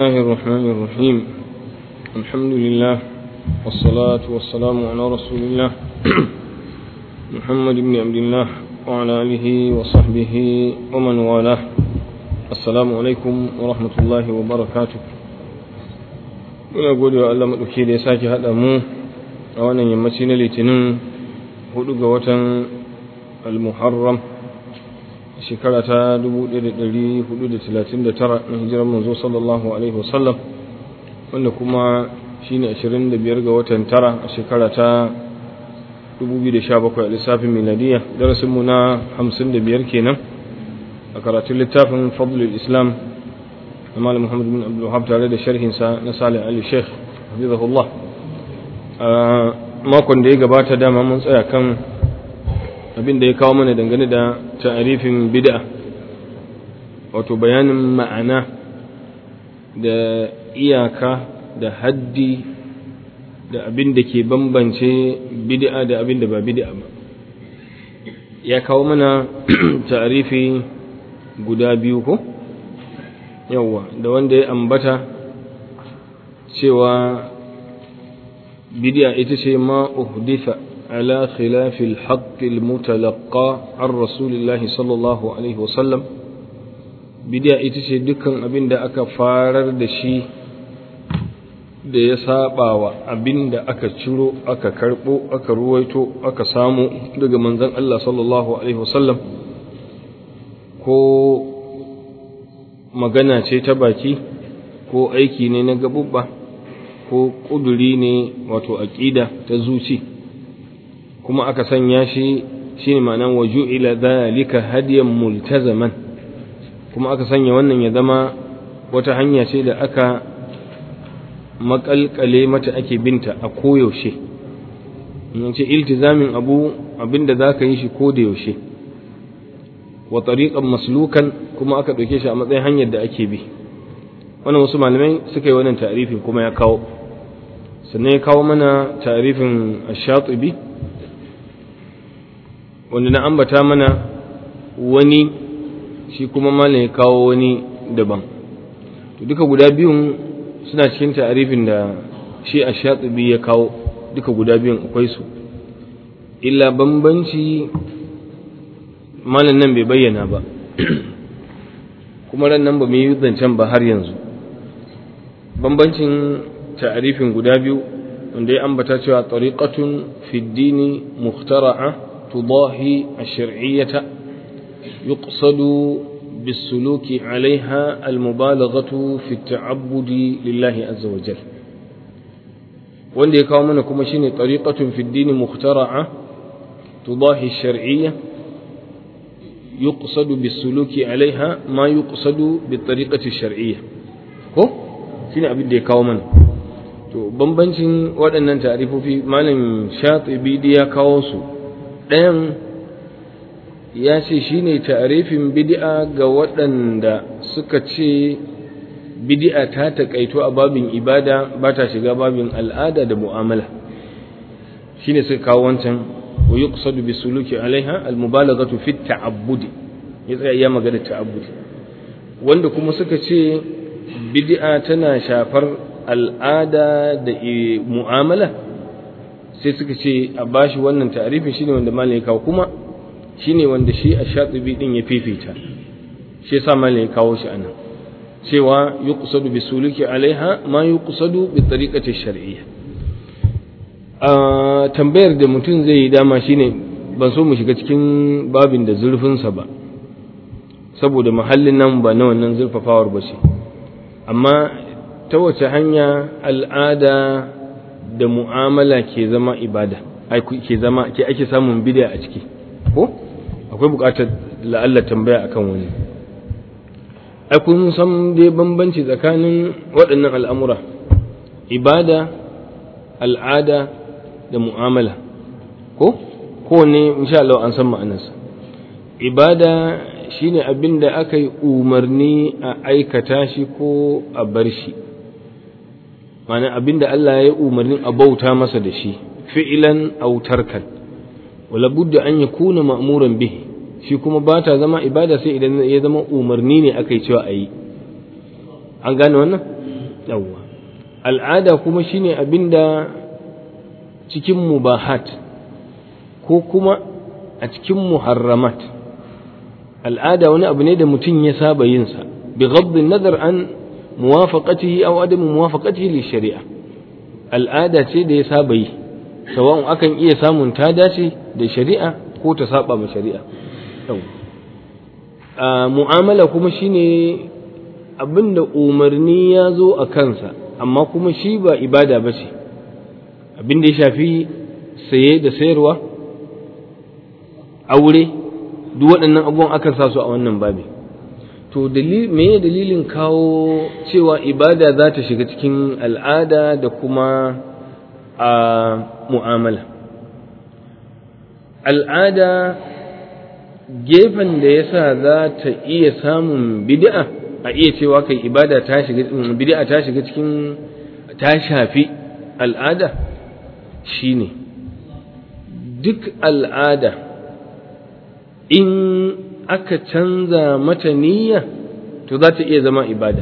الله الرحمن الرحيم الحمد لله والصلاة والسلام على رسول الله محمد بن عبد الله وعلى آله وصحبه ومن والاه السلام عليكم ورحمة الله وبركاته muna gode wa Allah maɗauki da ya sake haɗa mu a wannan yammaci na litinin hudu ga watan al-muharram shekara ta 1439 na hijirar manzo sallallahu alaihi wasallam wanda kuma shine 25 ga watan tara a shekara ta 2017 a lissafin miladiya darasin mu na 55 kenan a karatun littafin fadlul islam na malam muhammad bin abdul wahab tare da sharhin sa na salih ali sheikh hafizahullah a makon da ya gabata dama mun tsaya kan abin da ya kawo mana dangane da ta'arifin bid'a wato bayanin ma'ana da iyaka da haddi da abin da ke bambance bid'a da abin da ba bid'a ba ya kawo mana ta'arifi guda biyu ko yawwa da wanda ya ambata cewa bid'a ita ce ma uhditha على خلاف الحق المتلقى عن رسول الله صلى الله عليه وسلم bidiya ita ce dukkan abin da aka farar da shi da ya saba wa abin da aka ciro aka karbo aka ruwaito aka samu daga manzon Allah sallallahu alaihi wasallam ko magana ce ta baki ko aiki ne na gabubba ko kuduri ne wato aqida ta zuci. kuma aka sanya shi shine ma'anan waju ila dhalika hadiyan multazaman kuma aka sanya wannan ya zama wata hanya ce da aka makalkale mata ake binta a koyaushe in ce iltizamin abu abinda za ka yi shi ko da yaushe wa tariqan maslukan kuma aka ɗauke shi a matsayin hanyar da ake bi wannan wasu malamai suka yi wannan ta'arifin kuma ya kawo sannan ya kawo mana ta'arifin ash-shatibi wanda na ambata mana wani shi kuma malam ya kawo wani daban to duka guda biyun suna cikin ta'arifin da shi a shatibi ya kawo duka guda biyun akwai su illa bambanci malam nan bai bayyana ba kuma ran nan ba mu yi zancen ba har yanzu bambancin ta'arifin guda biyu wanda ya ambata cewa tariqatun fi dini mukhtara'a تضاهي الشرعية يقصد بالسلوك عليها المبالغة في التعبد لله عز وجل wanda ya kawo mana kuma shine tariqatun fi dini mukhtara'a tudahi shar'iyya yuqsadu bisuluki alaiha ma yuqsadu bi tariqati shar'iyya ko shine abin da ya kawo mana to bambancin waɗannan ta'rifofi malam shatibi ya kawo su ɗayan ya ce shi ne tarifin bidi'a ga waɗanda suka ce bidi'a ta taƙaito a babin ibada ba ta shiga babin al'ada da mu'amala shi ne suka kawo wancan wa yi kusadu bi suluki alaiha almubalaghatu fi ta'abbudi ya tsaya iya magana ta'abbudi wanda kuma suka ce bidi'a tana shafar al'ada da mu'amala sai suka ce a bashi wannan ta'arifin shine wanda malam ya kawo kuma shine wanda shi a shatibi din ya fifita shi yasa malam ya kawo shi anan cewa yuqsadu bi suluki alaiha ma yuqsadu bi tariqati shar'iyya a tambayar da mutum zai yi dama shine ban so mu shiga cikin babin da zurfin sa ba saboda mahallin nan ba na wannan zurfafawar ba ce amma ta wace hanya al'ada da mu'amala ke zama ibada ke zama ke ake samun bid'a a ciki ko akwai buƙatar la'alla tambaya akan wani ai kun san dai bambanci tsakanin waɗannan al'amura ibada al'ada da mu'amala ko kowanne insha Allah an san ma'anarsa ibada shine abin da aka yi umarni a aikata shi ko a bar shi ma'ana abinda Allah ya umarnin a bauta masa da shi fi'ilan aw tarkan wala budda an yakuna ma'muran bihi shi kuma ba ta zama ibada sai idan ya zama umarni ne aka yi cewa a yi an gane wannan yawwa al'ada kuma shine abinda cikin mubahat ko kuma a cikin muharramat al'ada wani abu ne da mutum ya saba yinsa bi ghaddin nazar an muwafaqatihi aw adam muwafaqatihi li shari'a al'ada ce da ya saba yi sawa'un akan iya samun ta dace da shari'a ko ta saba ma shari'a mu'amala kuma shine abinda umarni ya zo a kansa amma kuma shi ba ibada ba ce abinda ya shafi saye da sayarwa aure duk waɗannan abubuwan akan sa su a wannan babi to me dalilin kawo cewa ibada za ta shiga cikin al'ada da kuma a mu'amala al'ada gefen da ya sa za ta iya samun bid'a a iya cewa kai ibada ta shiga bid'a ta shiga cikin ta shafi al'ada shine duk al'ada in aka canza mata niyya to za ta iya zama ibada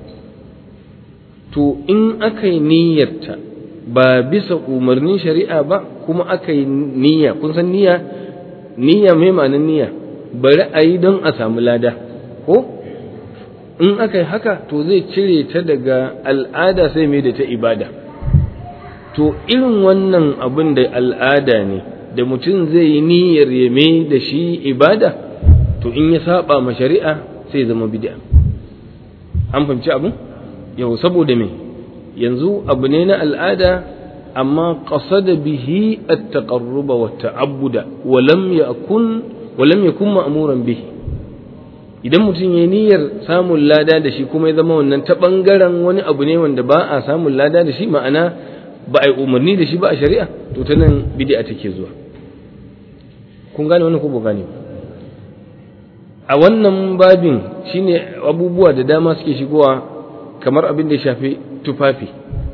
to in aka yi niyyarta ba bisa umarnin shari'a ba kuma aka yi niyya kun san niyya niyya mai ma'anin niyya bari a yi don a samu lada ko in aka yi haka to zai cire ta daga al'ada sai mai da ta ibada to irin wannan abin da al'ada ne da mutum zai yi niyyar ya mai da shi ibada to in ya saba ma shari'a sai zama bid'a an fahimci abin yau saboda me yanzu abu ne na al'ada amma qasada bihi at-taqarruba wa ta'abbuda wa lam yakun wa lam yakun ma'muran bihi idan mutum ya niyyar samun lada da shi kuma ya zama wannan ta bangaren wani abu ne wanda ba a samun lada da shi ma'ana ba a yi umarni da shi ba a shari'a to ta nan bid'a take zuwa kun gane wannan ko ba gane a wannan babin shine abubuwa da dama suke shigowa kamar abin da ya shafi tufafi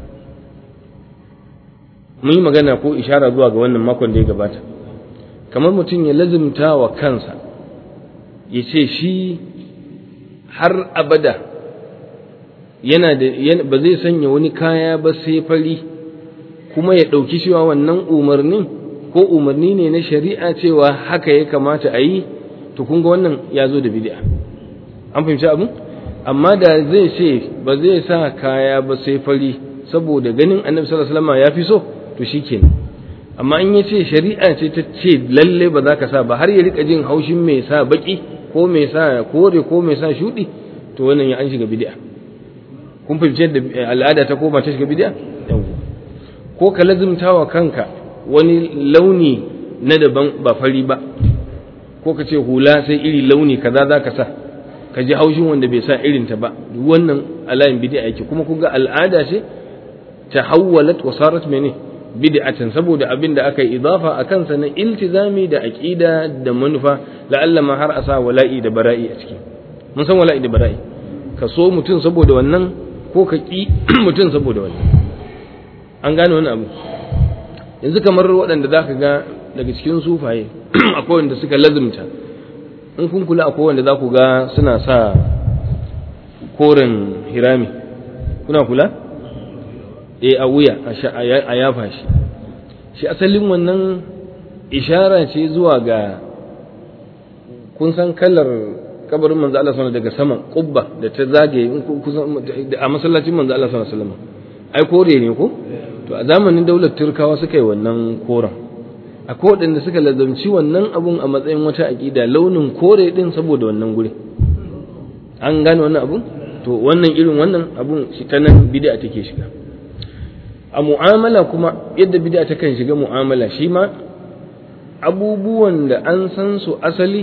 mun yi magana ko ishara zuwa ga wannan makon da ya gabata kamar mutum ya lazimta wa kansa ya ce shi har abada yana da ba zai sanya wani kaya ba sai fari kuma ya ɗauki cewa wannan umarnin ko umarni ne na shari'a cewa haka ya kamata a yi to kun ga wannan ya zo da bid'a an fahimci abin amma da zai ce ba zai sa kaya ba sai fari saboda ganin annabi sallallahu alaihi wasallam ya fi so to shikenan amma in ya ce shari'a ce ta ce lalle ba za ka sa ba har ya rika jin haushin mai sa baki ko mai sa kore ko mai sa shudi to wannan ya an shiga bid'a kun fahimci yadda al'ada ta koma ta shiga bid'a ko ka lazimtawa kanka wani launi na daban ba fari ba ko ka ce hula sai iri launi kaza za ka sa ka ji haushin wanda bai sa irinta ba wannan alayin bid'a yake kuma kun ga al'ada ce ta hawwalat wa sarat mene bid'atan saboda abin da aka yi idafa a kansa na iltizami da aqida da manufa la'alla ma har a sa wala'i da bara'i a ciki mun san wala'i da bara'i ka so mutum saboda wannan ko ka ki mutum saboda wannan an gane wani abu yanzu kamar waɗanda za ka ga daga cikin sufaye akwai wanda suka lazimta in kun kula akwai wanda za ku ga suna sa koren hirami kuna kula e a wuya a yafa shi shi asalin wannan ishara ce zuwa ga kun san kalar kabarin manzo Allah sallallahu daga saman kubba da ta zagaye a masallacin manzo Allah sallallahu alaihi wasallam ai kore ne ko to a zamanin daular turkawa suka yi wannan koren akwai waɗanda suka lazamci wannan abun a matsayin wata aƙida launin kore ɗin saboda wannan guri an gane wannan abun to wannan irin wannan abun shi ta nan bid'a take shiga a mu'amala kuma yadda bid'a ta kan shiga mu'amala shi ma abubuwan da an san su asali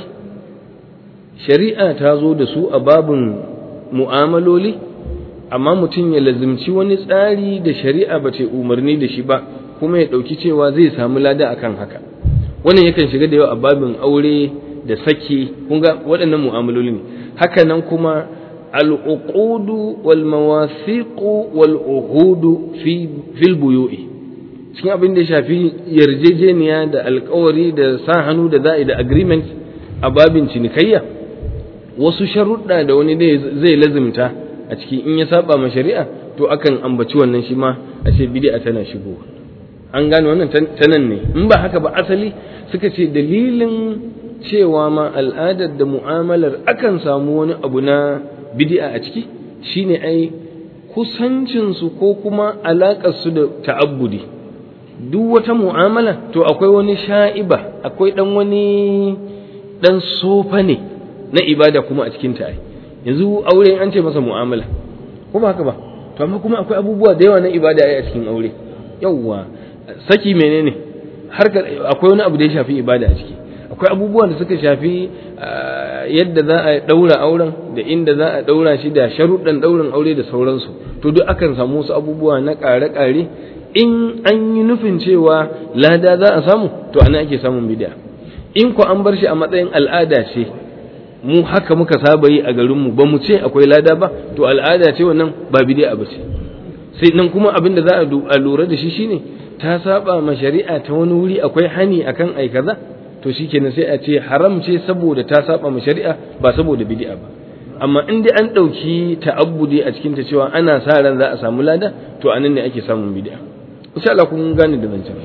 shari'a ta zo da su a babun mu'amaloli amma mutum ya lazimci wani tsari da shari'a ba ta umarni da shi ba kuma ya ɗauki cewa zai samu lada akan haka wannan yakan shiga da yawa a babin aure da saki kun ga waɗannan mu'amaloli ne haka nan kuma al'uqudu wal mawasiqu wal uhudu fi fil buyu'i cikin abin da ya shafi yarjejeniya da alkawari da sa hannu da za'i da agreement a babin cinikayya wasu sharuɗa da wani zai lazimta a ciki in ya saba ma shari'a to akan ambaci wannan shi ma a ce bid'a tana shigowa an gane wannan ta nan ne in ba haka ba asali suka ce dalilin cewa ma al'adar da mu'amalar akan samu wani abu na bid'a a ciki shine ai kusancinsu ko kuma alaƙarsu da ta'abbudi duk wata mu'amala to akwai wani sha'iba akwai ɗan wani ɗan sofa ne na ibada kuma a cikin ta yanzu aure an ce masa mu'amala ko ba haka ba to amma kuma akwai abubuwa da yawa na ibada a cikin aure yawwa saki menene har akwai wani abu da ya shafi ibada a ciki akwai abubuwan da suka shafi yadda za a daura auren da inda za a daura shi da sharuɗan daurin aure da sauransu to duk akan samu wasu abubuwa na ƙare-ƙare in an yi nufin cewa lada za a samu to ana ake samun bid'a in ko an bar shi a matsayin al'ada ce mu haka muka saba yi a garinmu ba mu ce akwai lada ba to al'ada ce wannan ba bid'a ba ce sai nan kuma abin da za a lura da shi shine ta saba ma shari'a ta wani wuri akwai hani akan ai kaza to shikenan sai a ce haram ce saboda ta saba ma shari'a ba saboda bid'a ba amma in dai an ɗauki ta'abbudi a cikin ta cewa ana sa ran za a samu lada to anan ne ake samun bid'a insha Allah kun gane da zancen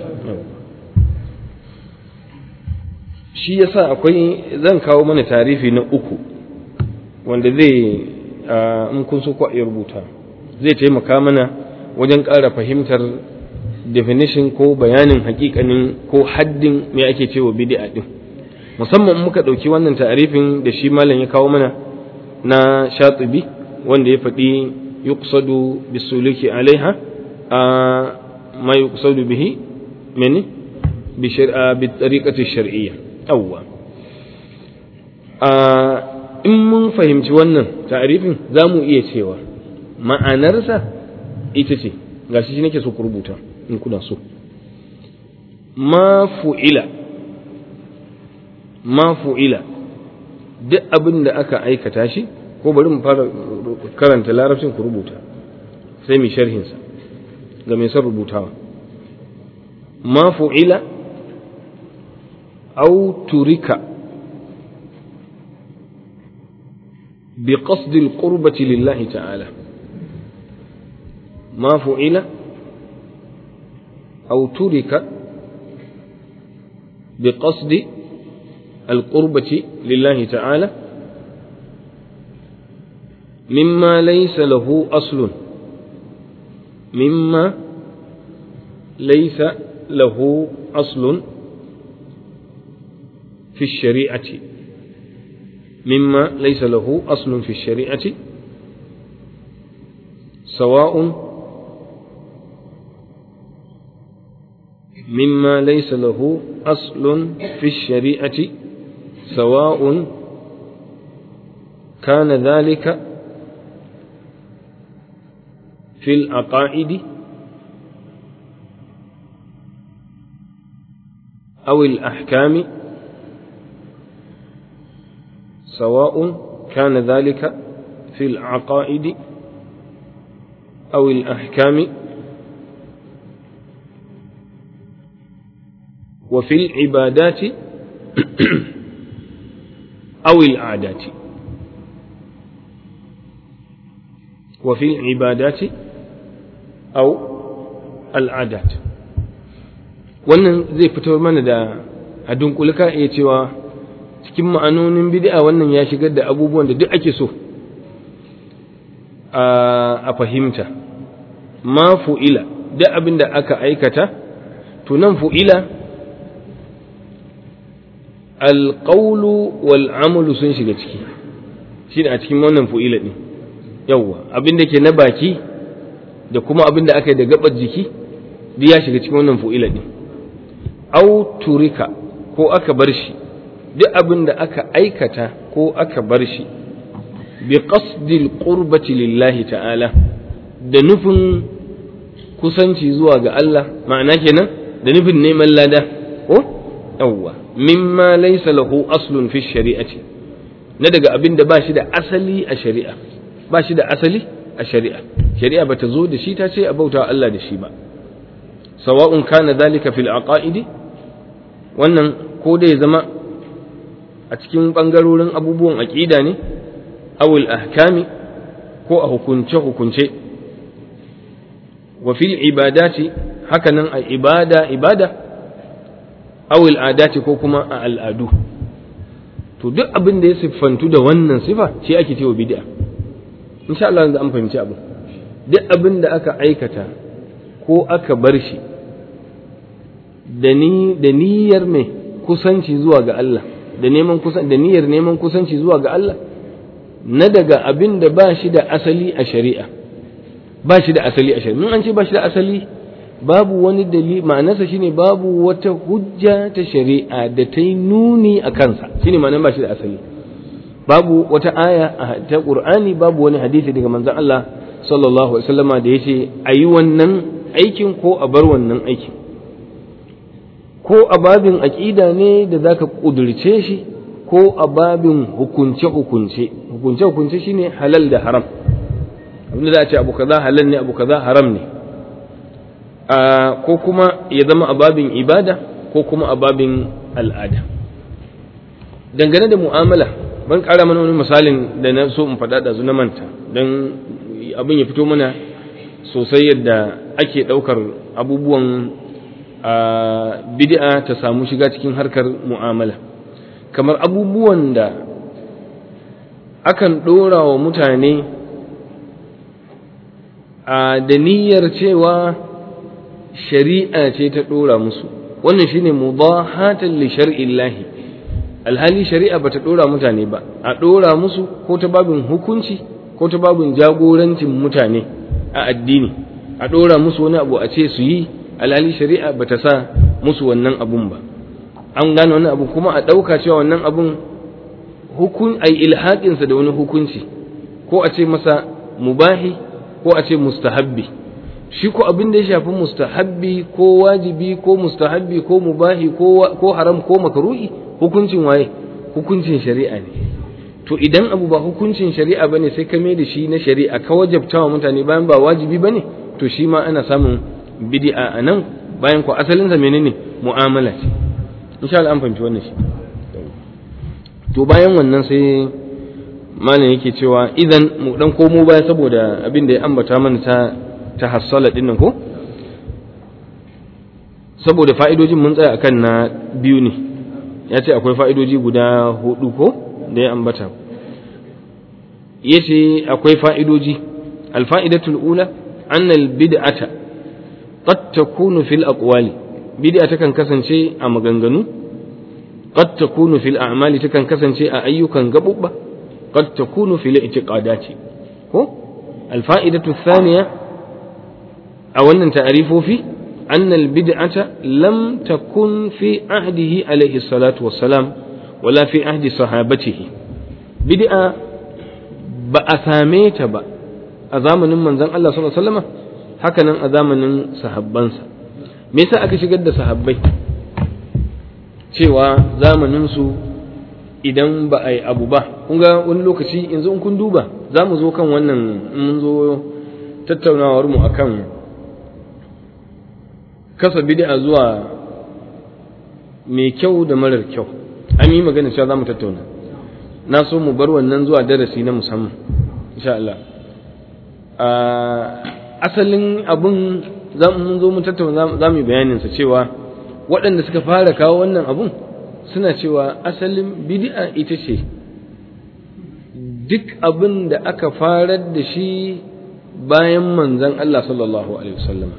shi yasa akwai zan kawo mana tarifi na uku wanda zai in kun so ku iya rubuta zai taimaka mana wajen ƙara fahimtar definition ko bayanin hakikanin ko haddin me ake cewa bid'a din musamman muka ɗauki wannan ta'arifin da shi malam ya kawo mana na shatibi wanda ya faɗi yuqsadu bisuluki alaiha a ma yuqsadu bihi mene bi shar'a bi tariqati shar'iyya awwa a in mun fahimci wannan ta'arifin za mu iya cewa ma'anarsa ita ce gashi shi nake so ku rubuta in kuna so ma fu'ila ma fu'ila duk abin da aka aikata shi ko bari mu fara karanta larabcin ku rubuta sai mu sharhinsa ga mai son rubutawa ma fu'ila au turika بقصد القربة لله تعالى ما فعل أو ترك بقصد القربة لله تعالى مما ليس له أصل مما ليس له أصل في الشريعة مما ليس له أصل في الشريعة سواء مما ليس له أصل في الشريعة سواء كان ذلك في العقائد أو الأحكام سواء كان ذلك في العقائد أو الأحكام وفي العبادات أو العادات وفي العبادات أو العادات wannan zai fito mana da a dunkulka iya cewa cikin ma'anonin bid'a wannan ya shigar da abubuwan da duk ake so a fahimta ma fu'ila duk abin da aka aikata to nan fu'ila alƙaulu wal amalu sun shiga ciki shi a cikin wannan fu'ila ɗin yawwa abin da ke na baki da kuma abin da aka yi da gabar jiki duk ya shiga cikin wannan fu'ila ɗin au turika ko aka bar shi duk abin da aka aikata ko aka bar shi bi qasdil qurbati lillahi ta'ala da nufin kusanci zuwa ga Allah ma'ana kenan da nufin neman lada ko yawwa mimma laysa lahu aslun fi shari'ati na daga abin da ba shi da asali a shari'a ba shi da asali a shari'a shari'a bata zo da shi ta ce a bauta Allah da shi ba sawa'un kana dhalika fil aqaidi wannan ko da ya zama a cikin ɓangarorin abubuwan aƙida ne awul ahkami ko a hukunce-hukunce wa fil ibadati hakanan a ibada ibada aw al'adati ko kuma a al'adu to duk abin da ya siffantu da wannan sifa shi ake cewa bid'a insha Allah yanzu an fahimci abu duk abin da aka aikata ko aka bar shi da ni da niyyar mai kusanci zuwa ga Allah da neman kusan da niyyar neman kusanci zuwa ga Allah na daga abin da ba shi da asali a shari'a ba shi da asali a shari'a mun an ce ba shi da asali babu wani dalili ma'anarsa shine babu wata hujja ta shari'a da ta yi nuni a kansa shine ma'anar ba shi da asali babu wata aya ta qur'ani babu wani hadisi daga manzon Allah sallallahu alaihi wasallama da yace ayi wannan aikin ko a bar wannan aikin ko a babin aqida ne da zaka kudurce shi ko a babin hukunce hukunce hukunce hukunce shine halal da haram abinda za a ce abu kaza halal ne abu kaza haram ne ko kuma ya zama a babin ibada ko kuma a babin al'ada dangane da mu'amala ban ƙara mana wani misalin da na so in faɗa da na manta don abin ya fito mana sosai yadda ake ɗaukar abubuwan bid'a ta samu shiga cikin harkar mu'amala kamar abubuwan da akan ɗora wa mutane da niyyar cewa shari'a ce ta ɗora musu wannan shine mudahatan li shar'illahi alhali shari'a bata ɗora mutane ba a ɗora musu ko ta babin hukunci ko ta babin jagorancin mutane a addini a ɗora musu wani abu a ce su yi alhali shari'a bata sa musu wannan abun ba an gane wannan abu kuma a ɗauka cewa wannan abun hukun ai ilhaƙinsa da wani hukunci ko a ce masa mubahi ko a ce mustahabbi shi ko abin da ya shafi mustahabbi ko wajibi ko mustahabbi ko mubahi ko haram ko makaruhi hukuncin waye hukuncin shari'a ne to idan abu ba hukuncin shari'a bane sai ka mai da shi na shari'a ka wajabta wa mutane bayan ba wajibi bane to shi ma ana samun bid'a a nan bayan ko asalin sa menene mu'amala ce insha Allah an fahimci wannan shi to bayan wannan sai malam yake cewa idan mu dan komo baya saboda abin da ya ambata mana ta ta hassala din nan ko saboda fa'idojin mun tsaya akan na biyu ne ya ce akwai fa'idoji guda hudu ko da ya ambata ya ce akwai fa'idoji alfa'idatul ula annal bid'ata qad takunu fil aqwali bid'a takan kasance a maganganu qad takunu fil a'mali takan kasance a ayyukan gabubba qad takunu fil i'tiqadati ko alfa'idatu thaniya a wannan ta'arifofi أن البدعة لم تكن في عهده عليه الصلاة والسلام ولا في عهد صحابته بدعة بأثاميت با أزامن من زن الله صلى الله عليه وسلم هكذا أزامن صحابانسا me yasa aka shigar da sahabbai cewa zamaninsu idan ba a yi abu ba kun ga wani lokaci yanzu in kun duba za mu zo kan wannan mun zo tattaunawar mu akan kasa bid'a zuwa mai kyau da marar kyau an yi magana cewa za mu tattauna na so mu bar wannan zuwa darasi na musamman insha Allah asalin abun mun zo mu tattauna za mu yi bayaninsa cewa waɗanda suka fara kawo wannan abun suna cewa asalin bid'a ita ce duk abin da aka farar da shi bayan manzan Allah sallallahu alaihi wasallam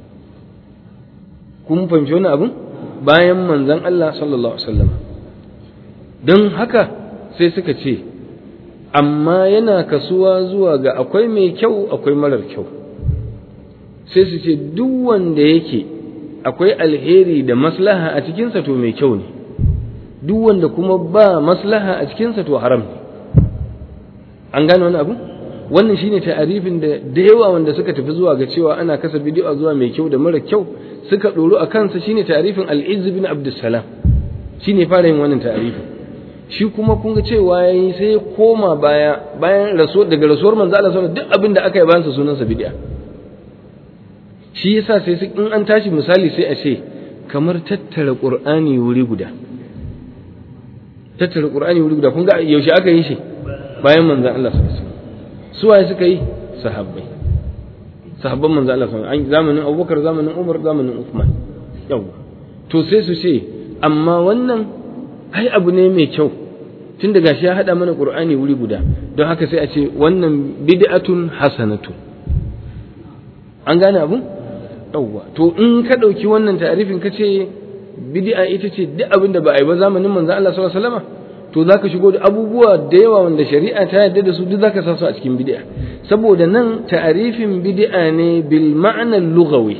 kun fahimci wani abin bayan manzan Allah sallallahu alaihi wasallam don haka sai suka ce amma yana kasuwa zuwa ga akwai mai kyau akwai marar kyau sai su ce duk wanda yake akwai alheri da maslaha a cikinsa to mai kyau ne duk wanda kuma ba maslaha a cikinsa to haram ne an gane wani abu wannan shine ta'arifin da da yawa wanda suka tafi zuwa ga cewa ana kasa bidiyo zuwa mai kyau da mara kyau suka ɗoru a kansa shine ta'arifin al-izz bin abdussalam shine fara yin wannan ta'arifin shi kuma kun ga cewa yayi sai ya koma baya bayan rasuwar daga rasuwar manzo Allah sallallahu duk abin da aka yi bayan sa sunansa bid'a shi yasa sai in an tashi misali sai a ce kamar tattara qur'ani wuri guda tattara qur'ani wuri guda kun ga yaushe aka yi shi bayan manzon Allah sallallahu alaihi wasallam su waye suka yi sahabbai sahabban manzo Allah sallallahu alaihi zamanin Abubakar zamanin Umar zamanin Uthman yawa to sai su ce amma wannan ai abu ne mai kyau tun da gashi ya hada mana Qur'ani wuri guda don haka sai a ce wannan bid'atun hasanatun an gane abun yawa to in ka dauki wannan ta'arifin ka ce bid'a ita ce duk abin da ba a yi ba zamanin manzo Allah sallallahu alaihi wasallam to zaka shigo da abubuwa da yawa wanda shari'a ta yarda da su duk zaka sa su a cikin bid'a saboda nan ta'arifin bid'a ne bil ma'na lughawi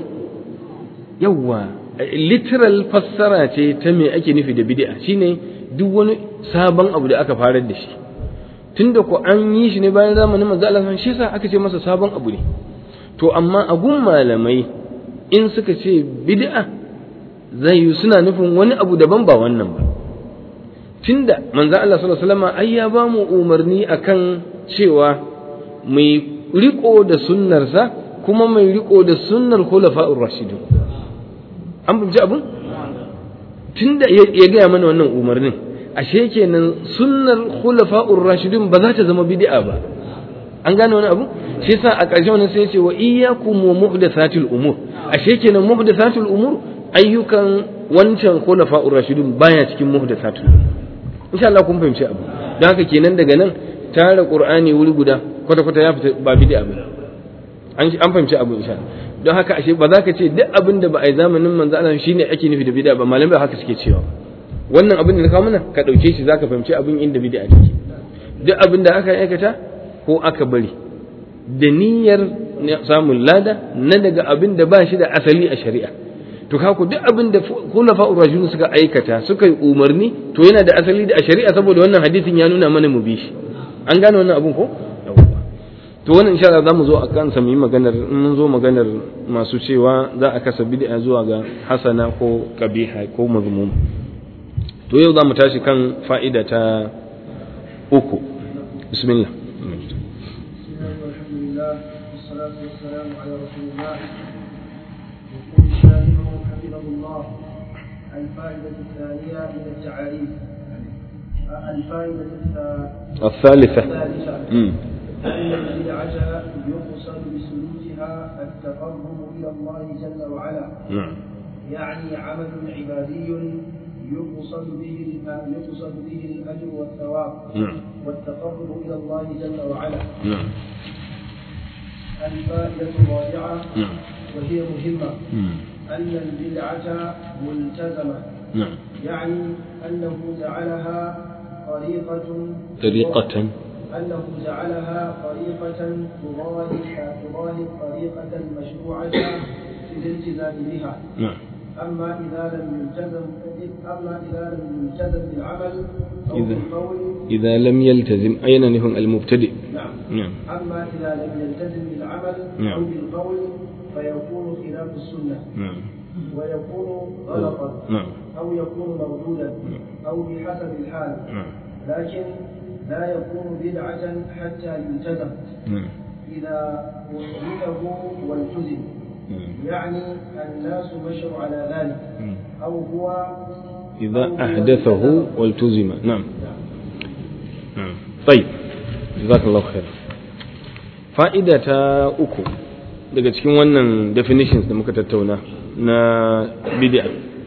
yawa literal fassara ce ta me ake nufi da bid'a shine duk wani sabon abu da aka farar da shi tunda ko an yi shi ne bayan zamanin manzo Allah shi yasa aka ce masa sabon abu ne to amma a gun malamai in suka ce bid'a zai yi suna nufin wani abu daban ba wannan ba tunda manzo Allah sallallahu alaihi wasallam ai ya ba mu umarni akan cewa mai riko da sunnarsa kuma mai riko da sunnar khulafa'ur rashidun an bubji abun tunda ya gaya mana wannan umarnin ashe kenan sunnar khulafa'ur rashidun ba za ta zama bid'a ba an gane wani abu shi yasa a ƙarshe wannan sai ya ce wa iyyakum wa muhdathatil umur ashe kenan muhdathatul umur ayyukan wancan khulafa'ur rashidun baya cikin muhdathatul insha Allah kun fahimci abu don haka kenan daga nan tare qur'ani wuri guda kwata kwata ya fita ba bid'a ba an an fahimci abu insha Allah don haka ashe ba za ka ce duk abin da ba a yi zamanin manzo Allah shine ake nufi da bid'a ba malamai haka suke cewa wannan abin da na kawo mana ka dauke shi zaka fahimci abin inda bid'a take duk abin da aka aikata ko aka bari da niyyar samun lada na daga abin da ba shi da asali a shari'a to kaku duk abin da khulafa urajun suka aikata suka yi umarni to yana da asali da a shari'a saboda wannan hadisin ya nuna mana mu bi shi an gane wannan abun ko to wannan insha Allah zamu zo a kansa mu yi maganar in mun zo maganar masu cewa za a kasa bid'a zuwa ga hasana ko qabiha ko mazmum to yau zamu tashi kan fa'ida ta uku bismillah والصلاة والسلام على رسول الله يقول الشارح حفظه الله الفائدة الثانية من التعاريف الفائدة الثالثة الثالثة امم أن البدعة يقصد بسلوكها التقرب إلى الله جل وعلا نعم يعني عمل عبادي يقصد به يقصد به الأجر والثواب نعم والتقرب إلى الله جل وعلا نعم الفائدة الرابعة نعم وهي مهمة مم. أن البدعة ملتزمة نعم يعني أنه جعلها طريقة طريقة أنه جعلها طريقة تضاهي تضاهي الطريقة المشروعة في الالتزام بها نعم أما إذا لم يلتزم أما إذا لم يلتزم بالعمل أو إذا- بالقول إذا لم يلتزم أين نهم المبتدئ نعم نعم أما إذا لم يلتزم بالعمل نعم. أو بالقول فيكون خلاف السنة نعم ويكون غلطا نعم أو يكون مردودا أو بحسب الحال نعم لكن لا يكون بدعة حتى يلتزم نعم إذا أحدثه والتزم نعم. يعني الناس مشوا على ذلك نعم. أو هو إذا أحدثه والتزم نعم نعم طيب جزاك الله خير fa'ida ta uku daga cikin wannan definitions da muka tattauna na bid'a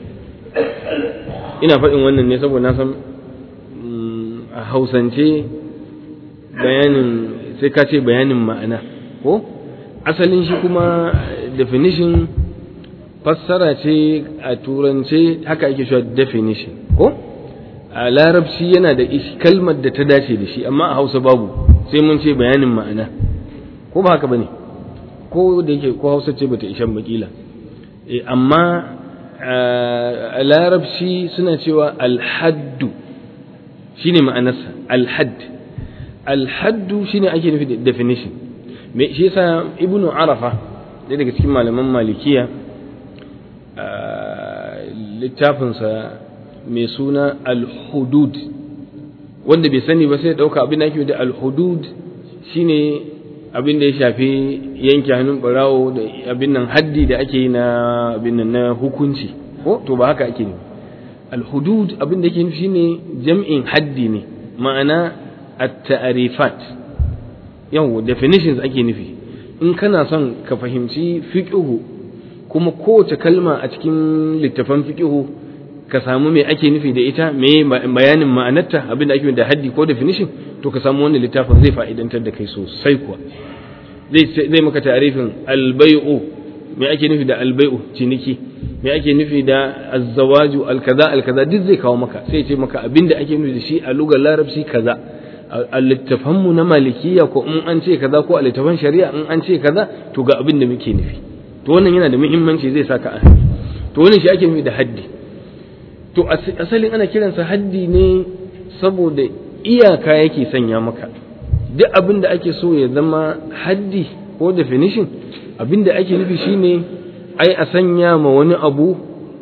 ina faɗin wannan ne saboda na san mm, a hausance bayanin sai ka ce bayanin ma'ana ko asalin shi kuma definition fassara ce a turance haka ake cewa definition ko a larabci yana da ish- kalmar da ta dace da shi amma a hausa babu sai mun ce bayanin ma'ana ko ba haka bane ko da yake ko hausa ce bata ishan bakila eh amma a larabci suna cewa alhaddu shine ma'anarsa alhadd alhaddu shine ake nufi da definition me shi yasa ibnu arafa ɗaya daga cikin malaman malikiya a littafinsa mai suna al-hudud wanda bai sani ba sai ya ɗauka abin da ake da al-hudud shine abin da ya shafi yanke hannun barawo da abin nan haddi da ake yi na abin nan na hukunci ko to ba haka ake ne al-hudud abin da yake nufi shine jam'in haddi ne ma'ana at-ta'rifat yawo definitions ake nufi in kana son ka fahimci fiqhu kuma kowace kalma a cikin littafan fiqhu ka samu me ake nufi da ita me bayanin ma'anarta abin da ake da haddi ko definition to ka samu wannan littafin zai fa'idantar da kai sosai kuwa zai zai maka ta'arifin albay'u me ake nufi da albay'u ciniki me ake nufi da azzawaju alkaza alkaza duk zai kawo maka sai ce maka abin da ake nufi da shi a lugar larabci kaza a littafan mu na malikiya ko in an ce kaza ko a littafan shari'a in an ce kaza to ga abin da muke nufi to wannan yana da muhimmanci zai saka a to wannan shi ake nufi da haddi to asalin ana kiransa haddi ne saboda iyaka yake sanya maka duk abin da ake so ya zama haddi ko definition abin da ake nufi shine ai a sanya ma wani abu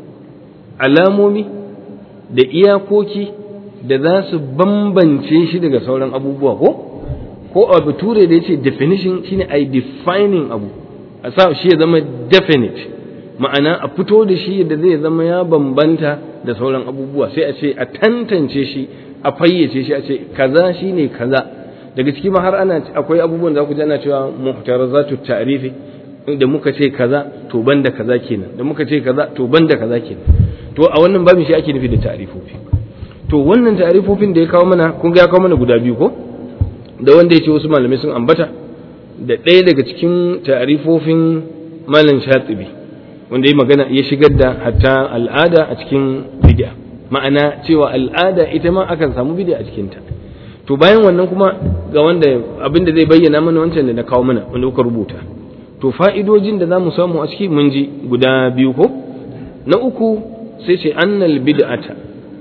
alamomi da iyakoki da za su bambance shi daga sauran abubuwa ko ko a bature da ya ce definition shine ai defining abu a sa shi ya zama definite ma'ana a fito da shi da zai zama ya bambanta da sauran abubuwa sai a ce a tantance shi a fayyace shi a ce kaza shine kaza daga ciki ma har ana akwai abubuwan da ku ji ana cewa muhtarazatu ta'rifi da muka ce kaza to banda kaza kenan da muka ce kaza to banda kaza kenan to a wannan babin shi ake nufi da ta'rifofi to wannan ta'rifofin da ya kawo mana kun ga ya kawo mana guda biyu ko da wanda ya ce wasu malamai sun ambata da ɗaya daga cikin ta'rifofin malam shatibi wanda ya magana ya shigar da hatta al'ada a cikin bid'a ma'ana cewa al'ada ita ma akan samu bid'a a cikinta to bayan wannan kuma ga wanda abinda zai bayyana mana wancan da na kawo mana wanda kuka rubuta to fa'idojin da za mu samu a ciki mun ji guda biyu ko na uku sai ce annal bid'ata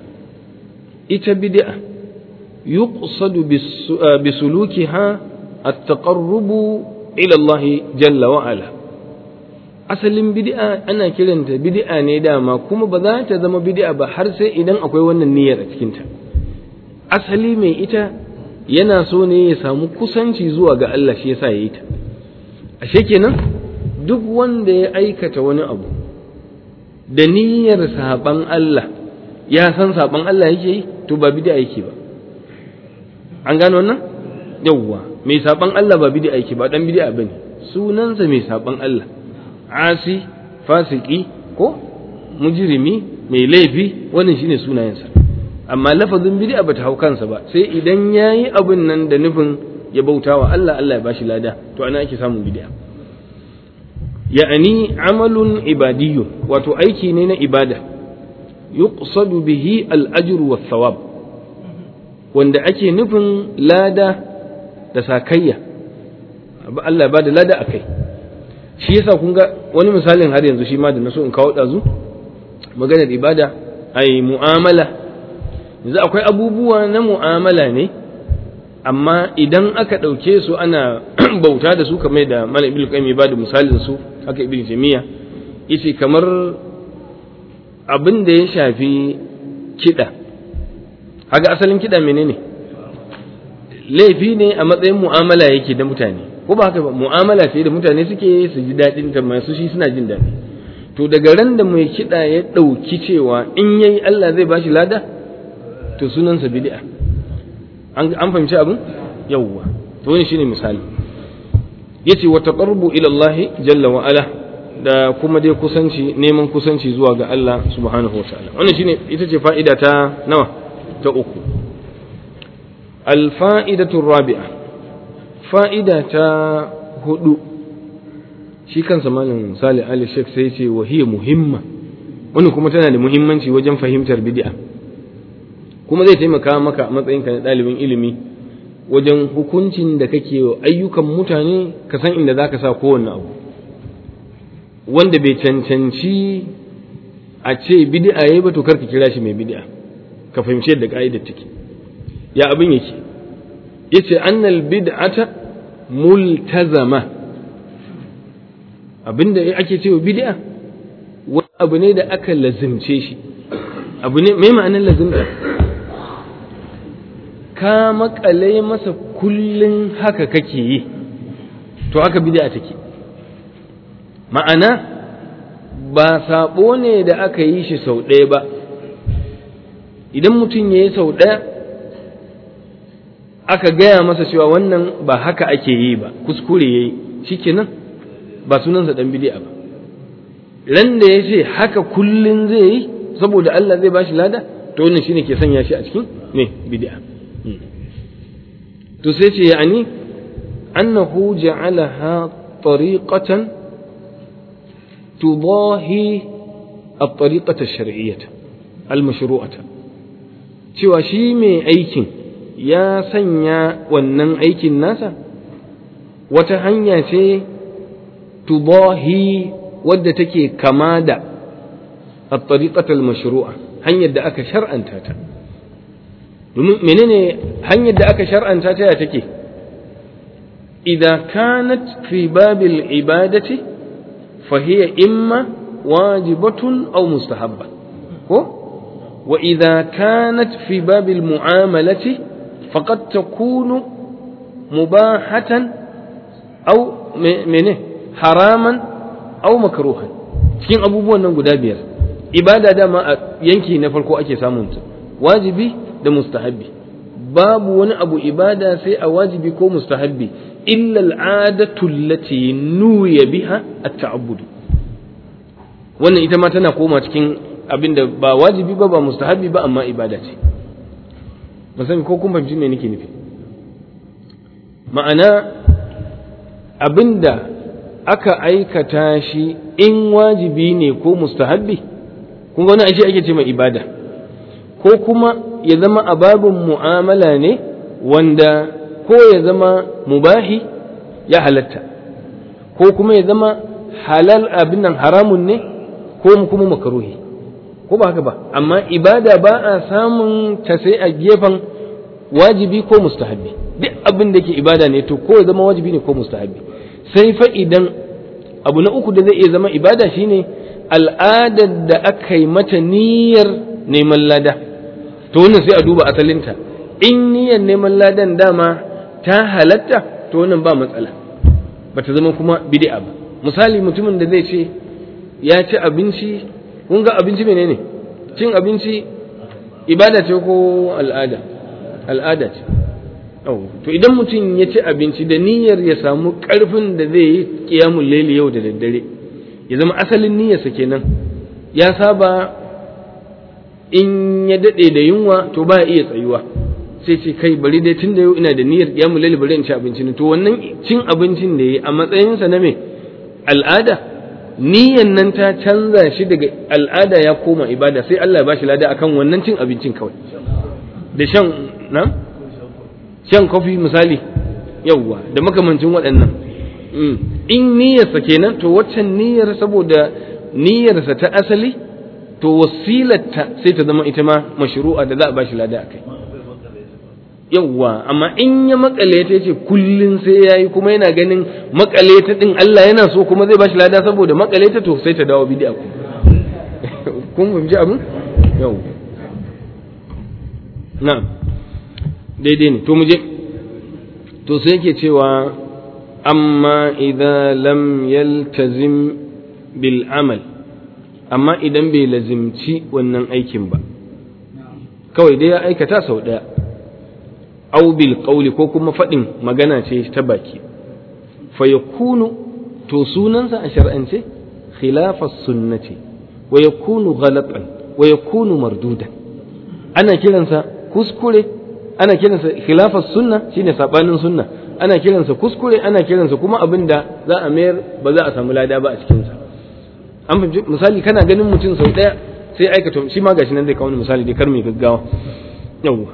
ita bid'a yuqsadu bisulukiha at-taqarrubu ila Allah jalla wa ala asalin bid'a ana kiranta bid'a ne dama kuma ba za ta zama bid'a ba har sai idan akwai wannan niyyar a cikinta asali mai ita yana so ne ya samu kusanci zuwa ga Allah shi yasa ya yi ta ashe kenan duk wanda ya aikata wani abu da niyyar saban Allah ya san saban Allah yake yi to ba bid'a yake ba an gano wannan yawwa mai saban Allah ba bid'a yake ba dan bid'a bane sunansa mai saban Allah asi fasiki ko mujrimi mai laifi wannan shine sunayensa amma lafazin bid'a bata hau kansa ba sai idan yayi abin nan da nufin ya bautawa Allah Allah ya bashi lada to ana ake samun bid'a ya'ani amalun ibadiyyun wato aiki ne na ibada yuqsadu bihi al-ajr thawab wanda ake nufin lada da sakayya Allah ba da lada akai shi yasa kun ga wani misalin har yanzu shi ma da naso in kawo dazu maganar ibada ai mu'amala yanzu akwai abubuwa na mu'amala ne amma idan aka ɗauke su ana bauta da su kamar da malam ibnu qayyim ba da misalin su haka ibnu jamiya yace kamar abin da ya shafi kiɗa haka asalin kiɗa menene laifi ne a matsayin mu'amala yake da mutane ko ba haka ba mu'amala ce da mutane suke su ji daɗin ta masu shi suna jin daɗi to daga ran da mai kiɗa ya ɗauki cewa in yayi Allah zai bashi lada to sunansa bid'a an an fahimci abin yawwa to wani shine misali yace wa taqarrubu ila Allah jalla wa ala da kuma dai kusanci neman kusanci zuwa ga Allah subhanahu wa ta'ala wannan shine ita ce fa'ida ta nawa ta uku al fa'idatu rabi'a fa'ida ta hudu shi kansa malam Salih Ali Sheikh sai ce wa hiya muhimma wannan kuma tana da muhimmanci wajen fahimtar bid'a kuma zai taimaka maka a matsayinka na ɗalibin ilimi wajen hukuncin da kake wa ayyukan mutane ka san inda za ka sa kowanne abu wanda bai cancanci a ce bid'a yayi ba to karka kira shi mai bid'a ka fahimci yadda ka'idar take ya abin yake yace annal bid'ata multazama abinda ake cewa bid'a wani abu ne da aka lazimce shi abu ne mai ma'anar lazimta ka makale masa kullun haka kake yi to haka bid'a take ma'ana ba sabo ne da aka yi shi sau ɗaya ba idan mutum ya yi sau ɗaya aka gaya masa cewa wannan ba haka ake yi ba kuskure ya yi shikenan ba sunansa dan bid'a ba ran da ya ce haka kullun zai yi saboda Allah zai bashi lada to wannan shine ke sanya shi a cikin me bid'a to sai ce yani annahu ja'alaha tariqatan tudahi at-tariqata ash-shar'iyyah al-mashru'ata cewa shi mai aikin ya sanya wannan aikin nasa wata hanya ce tudahi wadda take kama da at-tariqata al-mashru'a hanyar da aka shar'anta ta domin menene hanyar da aka shar'anta ta ya take idza kanat fi babil ibadati fa hiya imma wajibatun aw mustahabba ko wa idza kanat fi babil mu'amalati faqad takunu mubahatan aw mene haraman aw makruhan cikin abubuwan nan guda biyar ibada dama a yanki na farko ake samun ta wajibi da mustahabbi babu wani abu ibada sai a wajibi ko mustahabbi illa al'adatu allati nuya biha at-ta'abbud wannan ita ma tana koma cikin abinda ba wajibi ba ba mustahabbi ba amma ibada ce ban sani ko kun fahimci me nake nufi ma'ana abinda aka aikata shi in wajibi ne ko mustahabbi kun ga wani ashe ake ce mai ibada ko kuma ya zama a babin mu'amala ne wanda ko ya zama mubahi ya halatta ko kuma ya zama halal abin nan haramun ne ko kuma makaruhi ko ba haka ba amma ibada ba a samun ta sai a gefen wajibi ko mustahabbi duk abin da ke ibada ne to ko ya zama wajibi ne ko mustahabbi sai fa idan abu na uku da zai iya zama ibada shine al'adar da aka yi mata niyyar neman lada to wannan sai a duba asalinta in niyyar neman ladan dama ta halatta to wannan ba matsala ba ta zama kuma bid'a ba misali mutumin da zai ce ya ci abinci kun ga abinci menene cin abinci ibada ce ko al'ada al'ada ce to idan mutum ya ci abinci da niyyar ya samu ƙarfin da zai yi ƙiyamun laili yau da daddare ya zama asalin niyyarsa kenan ya saba in ya daɗe da yunwa to ba iya tsayuwa sai ce kai bari dai tun da yau ina da niyyar ƙiyamun laili bari in ci abinci to wannan cin abincin da ya yi a matsayinsa na me al'ada niyyar nan ta canza shi daga al'ada ya koma ibada sai Allah ya bashi lada akan wannan cin abincin kawai da shan na shan kofi misali yauwa da makamancin waɗannan in niyyarsa kenan to waccan niyyar saboda niyyarsa ta asali to wasilarta sai ta zama ita ma mashru'a da za a bashi lada akai yauwa amma in ya makale ta yace kullun sai yayi kuma yana ganin makale ta din Allah yana so kuma zai bashi lada saboda makale ta to sai ta dawo bid'a ku kun fahimci abin yau na'am daidai ne to mu je to sai yake cewa amma idza lam yaltazim bil amal amma idan bai lazimci wannan aikin ba kawai dai ya aikata sau ɗaya au bil qawli ko kuma faɗin magana ce ta baki fa yakunu to sunansa a shar'ance khilafa sunnati wa yakunu ghalatan wa yakunu mardudan ana kiransa kuskure ana kiransa khilafas sunna shine sabanin sunna ana kiransa kuskure ana kiransa kuma abin da za a mayar ba za a samu lada ba a cikin sa an fahimci misali kana ganin mutum sau daya sai aikata shi ma gashi nan zai kawo misali dai kar mai gaggawa yawwa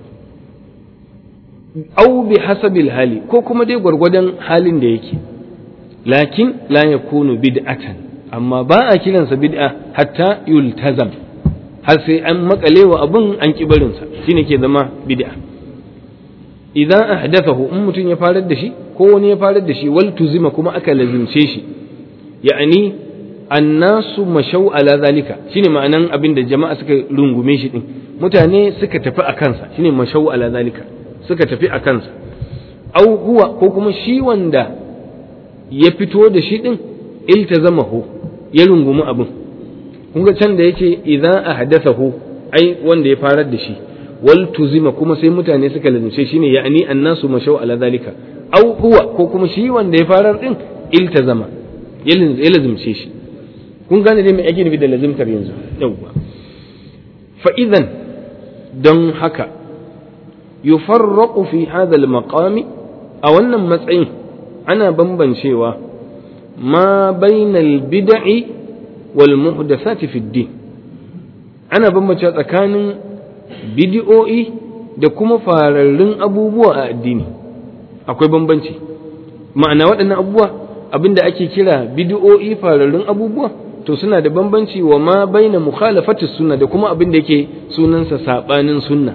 au bi hasabil hali ko kuma dai gwargwadon halin da yake lakin la yakunu bid'atan amma ba a kiransa bid'a hatta yultazam har sai an makalewa abun an ki barinsa shine ke zama bid'a idan ahdathahu in mutum ya farar da shi ko wani ya farar da shi wal tuzima kuma aka lazimce shi ya'ani annasu mashau ala zalika shine ma'anan abin da jama'a suka rungume shi din mutane suka tafi a kansa shine mashau ala zalika suka tafi a kansa au huwa ko kuma shi wanda ya fito da shi din iltazamahu ya rungumi abin kun ga can da yake idan ahdathahu ai wanda ya farar da shi wal tuzima kuma sai mutane suka lazimce shine ya'ani annasu mashau ala zalika au huwa ko kuma shi wanda ya farar din iltazama ya lazimce shi kun gane dai mai ake nufi da lazimtar yanzu yawwa fa idan don haka yufarraqu fi hadha al-maqami a wannan matsayin ana bambancewa ma bainal bid'i wal muhdathati fi din ana bambancewa tsakanin bid'o'i da kuma fararrun abubuwa a addini akwai bambanci ma'ana waɗannan abubuwa abinda ake kira bid'o'i fararrun abubuwa to suna da bambanci wa ma baina mukhalafati sunna da kuma abinda yake sunansa sabanin sunna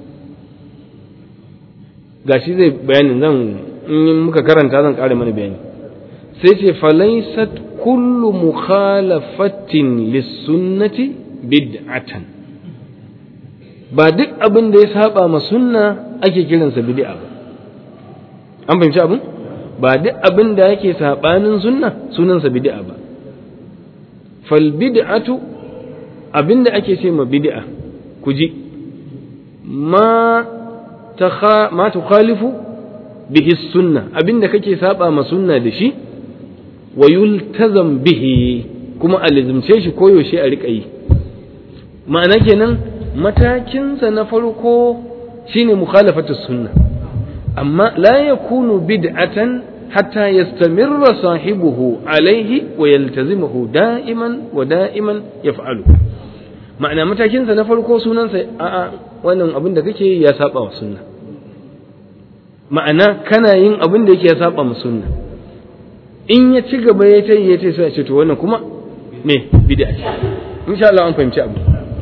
gashi zai bayanin zan in muka karanta zan ƙara mana bayani sai ce falaisat kullu mukhalafatin lissunnati bid'atan ba duk abin da ya saba ma sunna ake kiransa bid'a ba an fahimci abin ba duk abin da yake sabanin sunna sunansa bid'a ba fal bid'atu abin da ake ce ma bid'a ku ji ma ta ma tukhalifu bihi sunna abin da kake saba ma sunna da shi wa yultazam bihi kuma a lizimce shi koyaushe a riƙa yi ma'ana kenan matakinsa na farko shine mukhalafatu sunna amma la yakunu bid'atan hatta yastamirra sahibuhu alaihi wa yaltazimuhu da'iman wa da'iman yaf'alu ma'ana matakinsa na farko sunansa a'a wannan abin da kake ya saba wa sunna ma'ana kana yin abin da yake ya saba ma sunna in ya ci gaba ya ta yi ya ce sai a ce to wannan kuma me bid'a ce insha Allah an fahimci abu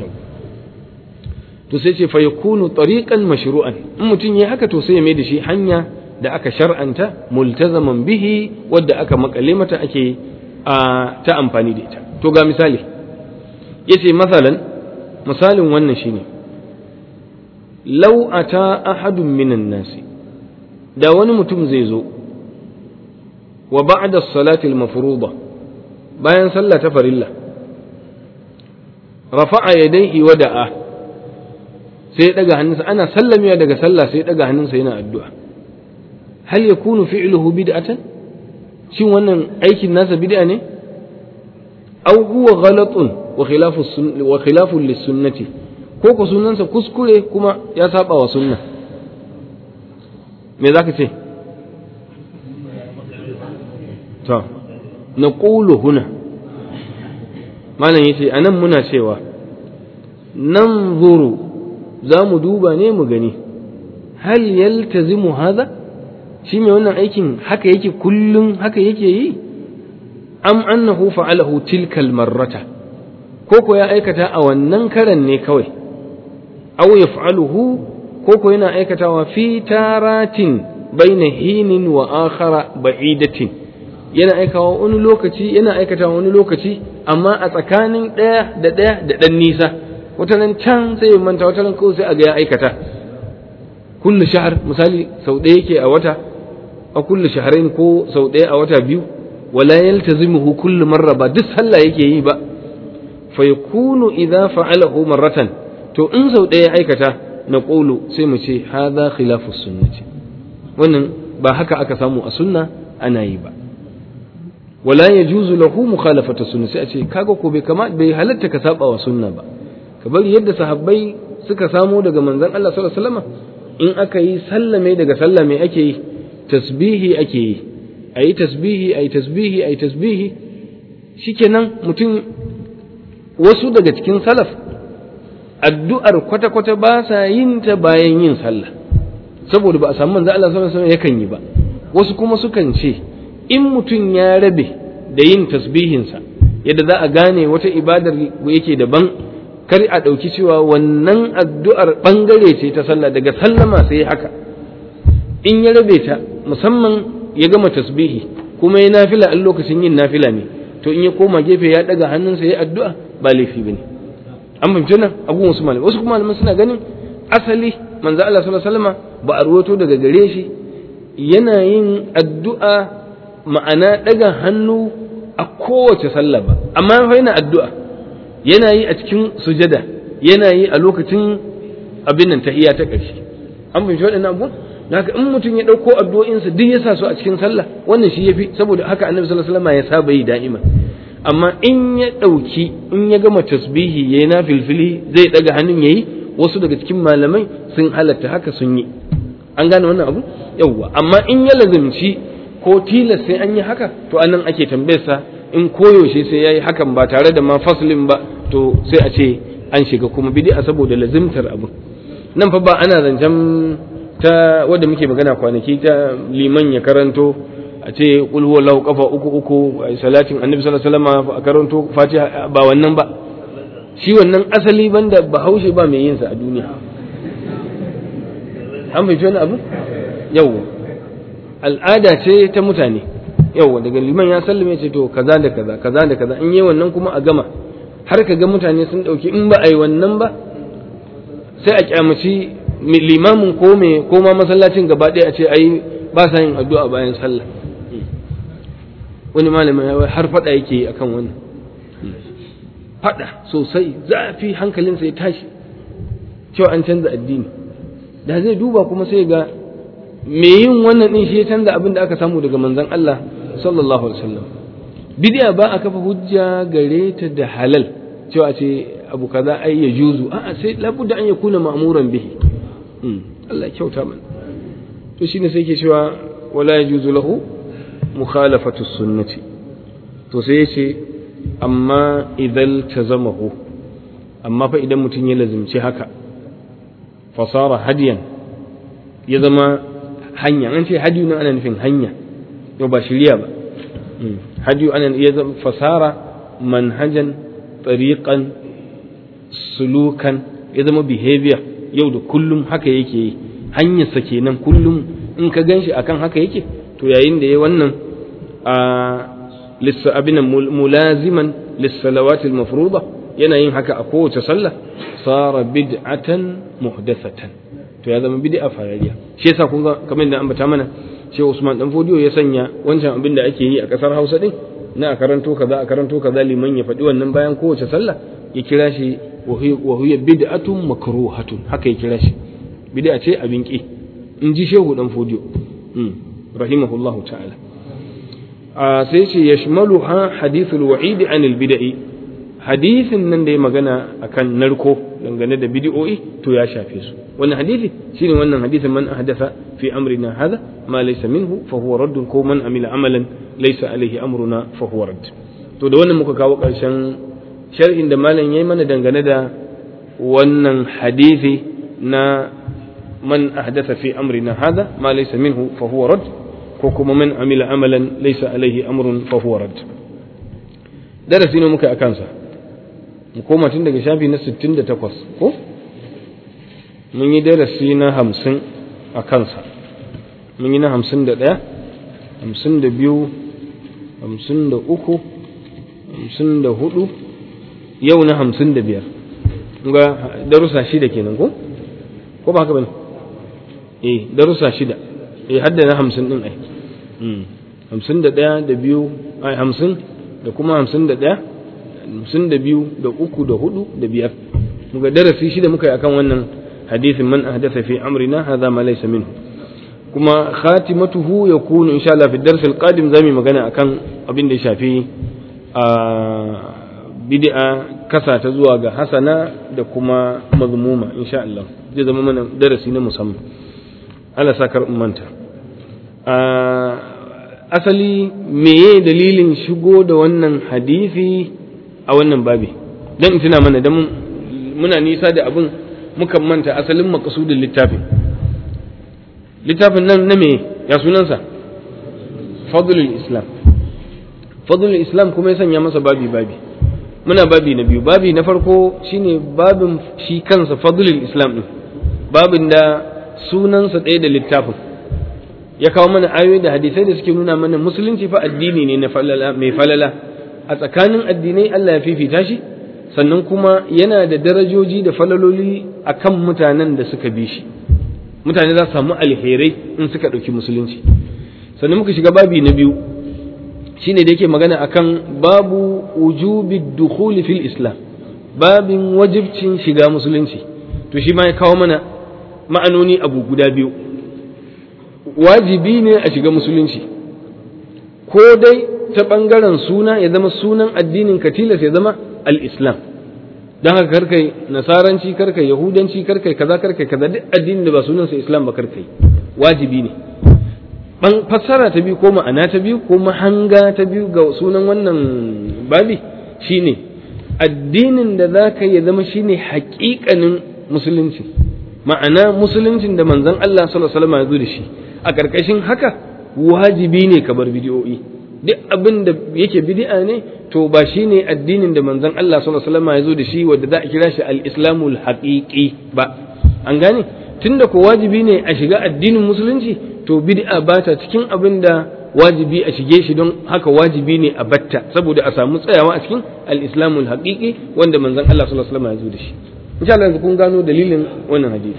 to sai ce fa yakunu tariqan mashru'an in mutum yayi haka to sai ya mai da shi hanya da aka shar'anta multazaman bihi wadda aka makale mata ake ta amfani da ita to ga misali yace masalan misalin wannan shine law ata ahadun minan nasi da wani mutum zai zo wa ba'da as-salati al-mafruḍa bayan sallah ta farilla rafa'a yadayhi wa da'a sai daga hannunsa ana sallamewa daga sallah sai daga hannunsa yana addu'a hal yakunu fi'luhu bid'atan shin wannan aikin nasa bid'a ne aw huwa ghalatun wa khilafu wa khilafu lis-sunnati ko ko sunansa kuskure kuma ya saba wa sunna me zaka ce to naqulu huna malam yace anan muna cewa nan zuru za mu duba ne mu gani hal yaltazimu hadha shi mai wannan aikin haka yake kullum haka yake yi am annahu fa'alahu tilkal marrata ko ko ya aikata a wannan karan ne kawai aw yaf'aluhu ko ko yana aikatawa fi taratin baina hinin wa akhara ba'idatin yana aikawa wani lokaci yana aikatawa wani lokaci amma a tsakanin ɗaya da ɗaya da ɗan nisa wata nan can sai ya manta wata nan kawai sai a ga ya aikata kullu shahar misali sau ɗaya yake a wata a kullu shahrain ko sau ɗaya a wata biyu wala yaltazimuhu kullu marra ba duk sallah yake yi ba fa yakunu idza fa'alahu marratan to in sau ɗaya aikata na qulu sai mu ce hadha khilafu sunnati wannan ba haka aka samu a sunna ana yi ba wala yajuzu lahu mukhalafatu sunna sai a ce kaga ko bai kama bai halatta ka saba wa sunna ba ka bari yadda sahabbai suka samo daga manzon Allah sallallahu alaihi wasallam in aka yi sallame daga sallame ake yi tasbihi ake yi ayi tasbihi ayi tasbihi ayi tasbihi shikenan mutum wasu daga cikin salaf addu'ar kwata-kwata ba sa yin ta bayan yin sallah saboda ba a samu manzo Allah sallallahu alaihi wasallam yakan yi ba wasu kuma sukan ce in mutum ya rabe da yin tasbihinsa yadda za a gane wata ibadar yake daban kar a ɗauki cewa wannan addu'ar ɓangare ce ta sallah daga sallama sai haka in ya rabe ta musamman ya gama tasbihi kuma ya nafila in lokacin yin nafila ne to in ya koma gefe ya ɗaga hannunsa ya addu'a ba laifi ba ne an fahimci nan abubuwan wasu malamai wasu kuma malamai suna ganin asali manzo Allah sallallahu alaihi wasallam ba a ruwato daga gare shi yana yin addu'a ma'ana ɗaga hannu a kowace sallah ba amma fa yana addu'a yana yi a cikin sujada yana yi a lokacin abin nan tahiyya ta ƙarshe an fahimci waɗannan abubuwan haka in mutum ya ɗauko addu'o'insa duk ya sa su a cikin sallah wannan shi yafi saboda haka annabi sallallahu alaihi wasallam ya saba yi da'ima amma in ya ɗauki in ya gama tasbihi yayi na filfili zai ɗaga hannun yayi wasu daga cikin malamai sun halatta haka sun yi an gane wannan abu yawwa amma in ya lazimci ko tilas sai an yi haka to anan ake tambayarsa in koyaushe sai yayi hakan ba tare da ma faslin ba to sai a ce an shiga kuma bid'a saboda lazimtar abu nan fa ba ana zancen ta wadda muke magana kwanaki ta liman ya karanto a ce qul huwallahu kafa uku uku salatin annabi sallallahu alaihi wasallam a karanto fatiha ba wannan ba shi wannan asali banda bahaushe ba mai yin sa a duniya an fahimci wani abu yau al'ada ce ta mutane yau daga liman ya sallame ce to kaza da kaza kaza da kaza in yi wannan kuma a gama har ka ga mutane sun ɗauki in ba a yi wannan ba sai a kyamaci limamin ko me ko ma masallacin gaba ɗaya a ce ai ba sa yin addu'a bayan sallah wani malamin ya har faɗa yake yi akan wannan faɗa sosai zafi hankalinsa ya tashi cewa an canza addini da zai duba kuma sai ga me yin wannan din shi ya canza abin da aka samu daga manzon Allah sallallahu alaihi wasallam bid'a ba a kafa hujja gare ta da halal cewa ce abu kaza ai ya juzu a'a sai labudda an yakuna ma'muran bihi Allah ya kyauta mana to shine sai ke cewa wala yajuzu lahu mukhalafatu sunnati to sai yace amma idan tazamahu amma fa idan mutum ya lazimci haka fasara hadiyan ya zama hanya an ce hadiyu nan ana nufin hanya yau ba shirya ba hadiyu ana ya zama fasara manhajan tariqan sulukan ya zama behavior yau da kullum haka yake yi hanyarsa kenan kullum in ka ganshi akan haka yake to yayin da ya wannan a lissa abin mulaziman lissalawatil mafruḍa yana yin haka a kowace sallah sara bid'atan muhdathatan to ya zama bid'a farariya shi yasa kun ga kamar da ambata mana shi Usman dan Fodiyo ya sanya wancan abin da ake yi a kasar Hausa din na a karanto kaza a karanto kaza liman ya faɗi wannan bayan kowace sallah ya kira shi wa huwa bid'atun makruhatun haka ya kira shi bid'a ce abin ki in ji Shehu dan Fodiyo rahimahullahu ta'ala sai ce yashmaluha hadithul wa'id anil bid'i hadisin nan da ya magana akan narko dangane da bid'o'i to ya shafe su wannan hadisi shine wannan hadisin man ahdatha fi amrina hadha ma laysa minhu fa huwa radd ko man amila amalan laysa alaihi amruna fa huwa radd to da wannan muka kawo karshen sharhin da malam yayi mana dangane da wannan hadisi na man ahdatha fi amrina hadha ma laysa minhu fa huwa radd ko kuma man amila amalan laysa alaihi amrun fa huwa radd darasi ne muka akan sa mu koma tun daga shafi na 68 ko mun yi darasi na 50 a kansa mun yi na 51 52 53 54 yau na 55 ga darussa shida kenan ko ko ba haka bane eh darussa shida eh hadda na 50 din ai 51 da biyu ai 50 da kuma 51 hamsin da biyu da uku da hudu da biyar muga darasi shida muka yi akan wannan hadisin man ahdatha fi amrina hadha ma laysa minhu kuma khatimatuhu yakunu insha Allah fi dars al-qadim zamu magana akan abin da ya shafi a bid'a kasa ta zuwa ga hasana da kuma mazmuma insha Allah zai zama mana darasi na musamman Allah sakar ummanta asali meye dalilin shigo da wannan hadisi a wannan babi don in tuna mana da muna nisa da abin mukan manta asalin makasudin littafin littafin nan na me ya sunansa fadlul islam fadlul islam kuma ya sanya masa babi babi muna babi na biyu babi na farko shine babin shi kansa fadlul islam din babin da sunansa ɗaya da littafin ya kawo mana ayoyi da hadisai da suke nuna mana musulunci fa addini ne na falala mai falala a tsakanin addinai Allah ya fifita shi sannan kuma yana da darajoji da falaloli a kan mutanen da suka bi shi mutane za su samu alherai in suka ɗauki musulunci sannan muka shiga babi na biyu shine da yake magana akan babu wujubi dukhuli fil islam babin wajibcin shiga musulunci to shi ma ya kawo mana ma'anoni abu guda biyu wajibi ne a shiga musulunci ko dai ta ɓangaren suna ya zama sunan addinin ka tilas ya zama al-islam don haka karkai nasaranci karkai yahudanci karkai kaza karkai kaza duk addinin da ba sunansa islam ba karkai wajibi ne ban fassara ta biyu ko ma'ana ta biyu ko mahanga ta biyu ga sunan wannan babi shine addinin da za ka ya zama shine haƙiƙanin musulunci ma'ana musuluncin da manzon Allah sallallahu alaihi wasallam ya zo da shi a ƙarƙashin haka wajibi ne ka bar bidiyoyi duk abin da yake bid'a ne to ba shine addinin da manzon Allah sallallahu alaihi wasallam ya zo da shi wanda za a kira shi al-islamul haqiqi ba an gane tunda ko wajibi ne a shiga addinin musulunci to bid'a ba ta cikin abin da wajibi a shige shi don haka wajibi ne a batta saboda a samu tsayawa a cikin al-islamul haqiqi wanda manzon Allah sallallahu alaihi wasallam ya zo da shi insha Allah yanzu kun gano dalilin wannan hadisi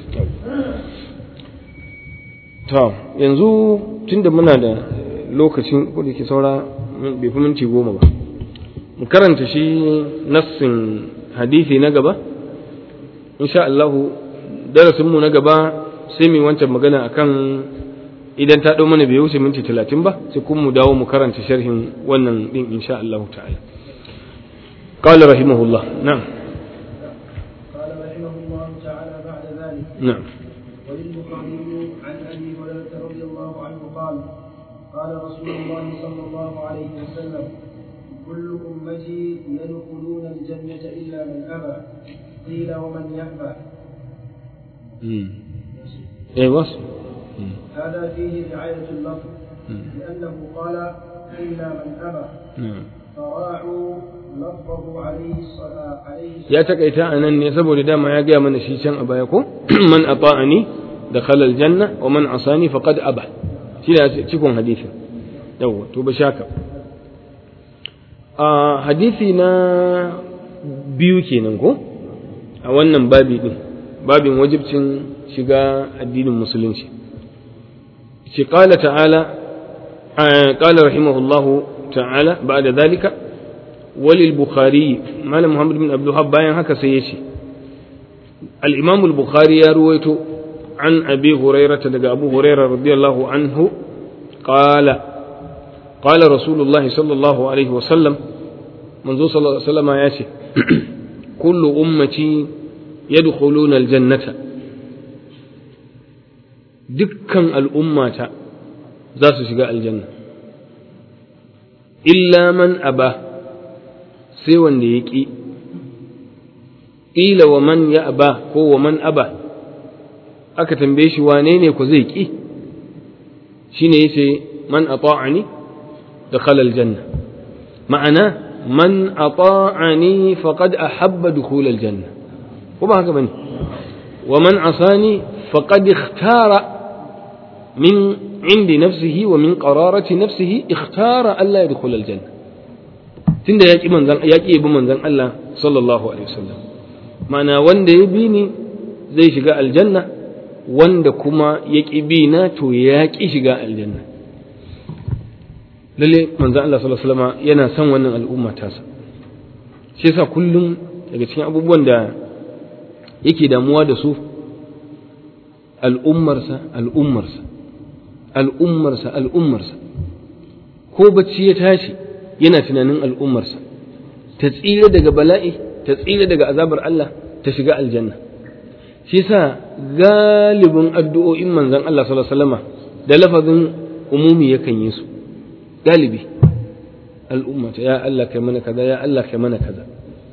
to yanzu tunda muna da lokacin ko da ke saura bai fi minti goma ba mu karanta shi nassin hadisi na gaba insha Allah darasinmu na gaba sai mu wancan magana akan idan ta ɗau mana bai wuce minti talatin ba sai kuma mu dawo mu karanta sharhin wannan ɗin insha Allah ta'ala قال رحمه الله نعم قال رحمه الله تعالى بعد ذلك نعم وللبخاري عن ابي هريره رضي الله عنه قال قال رسول الله صلى الله عليه وسلم كل امتي يدخلون الجنه الا من ابى قيل ومن يأبى ايه بس هذا فيه رعايه اللفظ لانه قال الا من ابى نعم فراعوا لفظه عليه الصلاه عليه ya takaita a nan ne saboda dama ya gaya mana shi can a baya ko man ata'ani dakhala aljanna wa man asani faqad aba shi ne cikon hadisi yawa to ba shaka a hadisi na biyu kenan ko a wannan babi din babin wajibcin shiga addinin musulunci ce qala ta'ala qala rahimahullahu ta'ala ba'da dhalika وللبخاري مال محمد بن عبد الوهاب باين هكا سيشي الإمام البخاري يرويت عن أبي هريرة دقى أبو هريرة رضي الله عنه قال قال رسول الله صلى الله عليه وسلم منذ صلى الله عليه وسلم ياتي كل أمتي يدخلون الجنة دكا الأمة ذات شقاء الجنة إلا من أباه sai wanda ya ƙi ƙila wa man ya aba ko wa man aba aka tambaye shi wane ne ku zai ƙi shi ne ya ce man ata'ani da khalal janna ma'ana man ata'ani faqad ahabba dukhul aljanna ko ba haka bane wa man asani faqad ikhtara min indi nafsihi wa min qararati nafsihi ikhtara alla yadkhul aljanna tunda ya ƙi manzan ya ƙi bi manzan Allah sallallahu alaihi wasallam ma'ana wanda ya bi ni zai shiga aljanna wanda kuma ya ƙi bi na to ya ƙi shiga aljanna lalle manzan Allah sallallahu alaihi wasallam yana son wannan al'umma tasa shi yasa kullum daga cikin abubuwan da yake damuwa da su al'ummarsa al'ummarsa al'ummarsa al'ummarsa ko bacci ya tashi yana tunanin al'ummarsa ta tsira daga bala'i ta tsira daga azabar Allah ta shiga aljanna shi yasa galibin addu'o'in manzon Allah sallallahu alaihi wasallama da lafazin umumi yakan yi su galibi al'ummata ya Allah kai mana kaza ya Allah kai mana kaza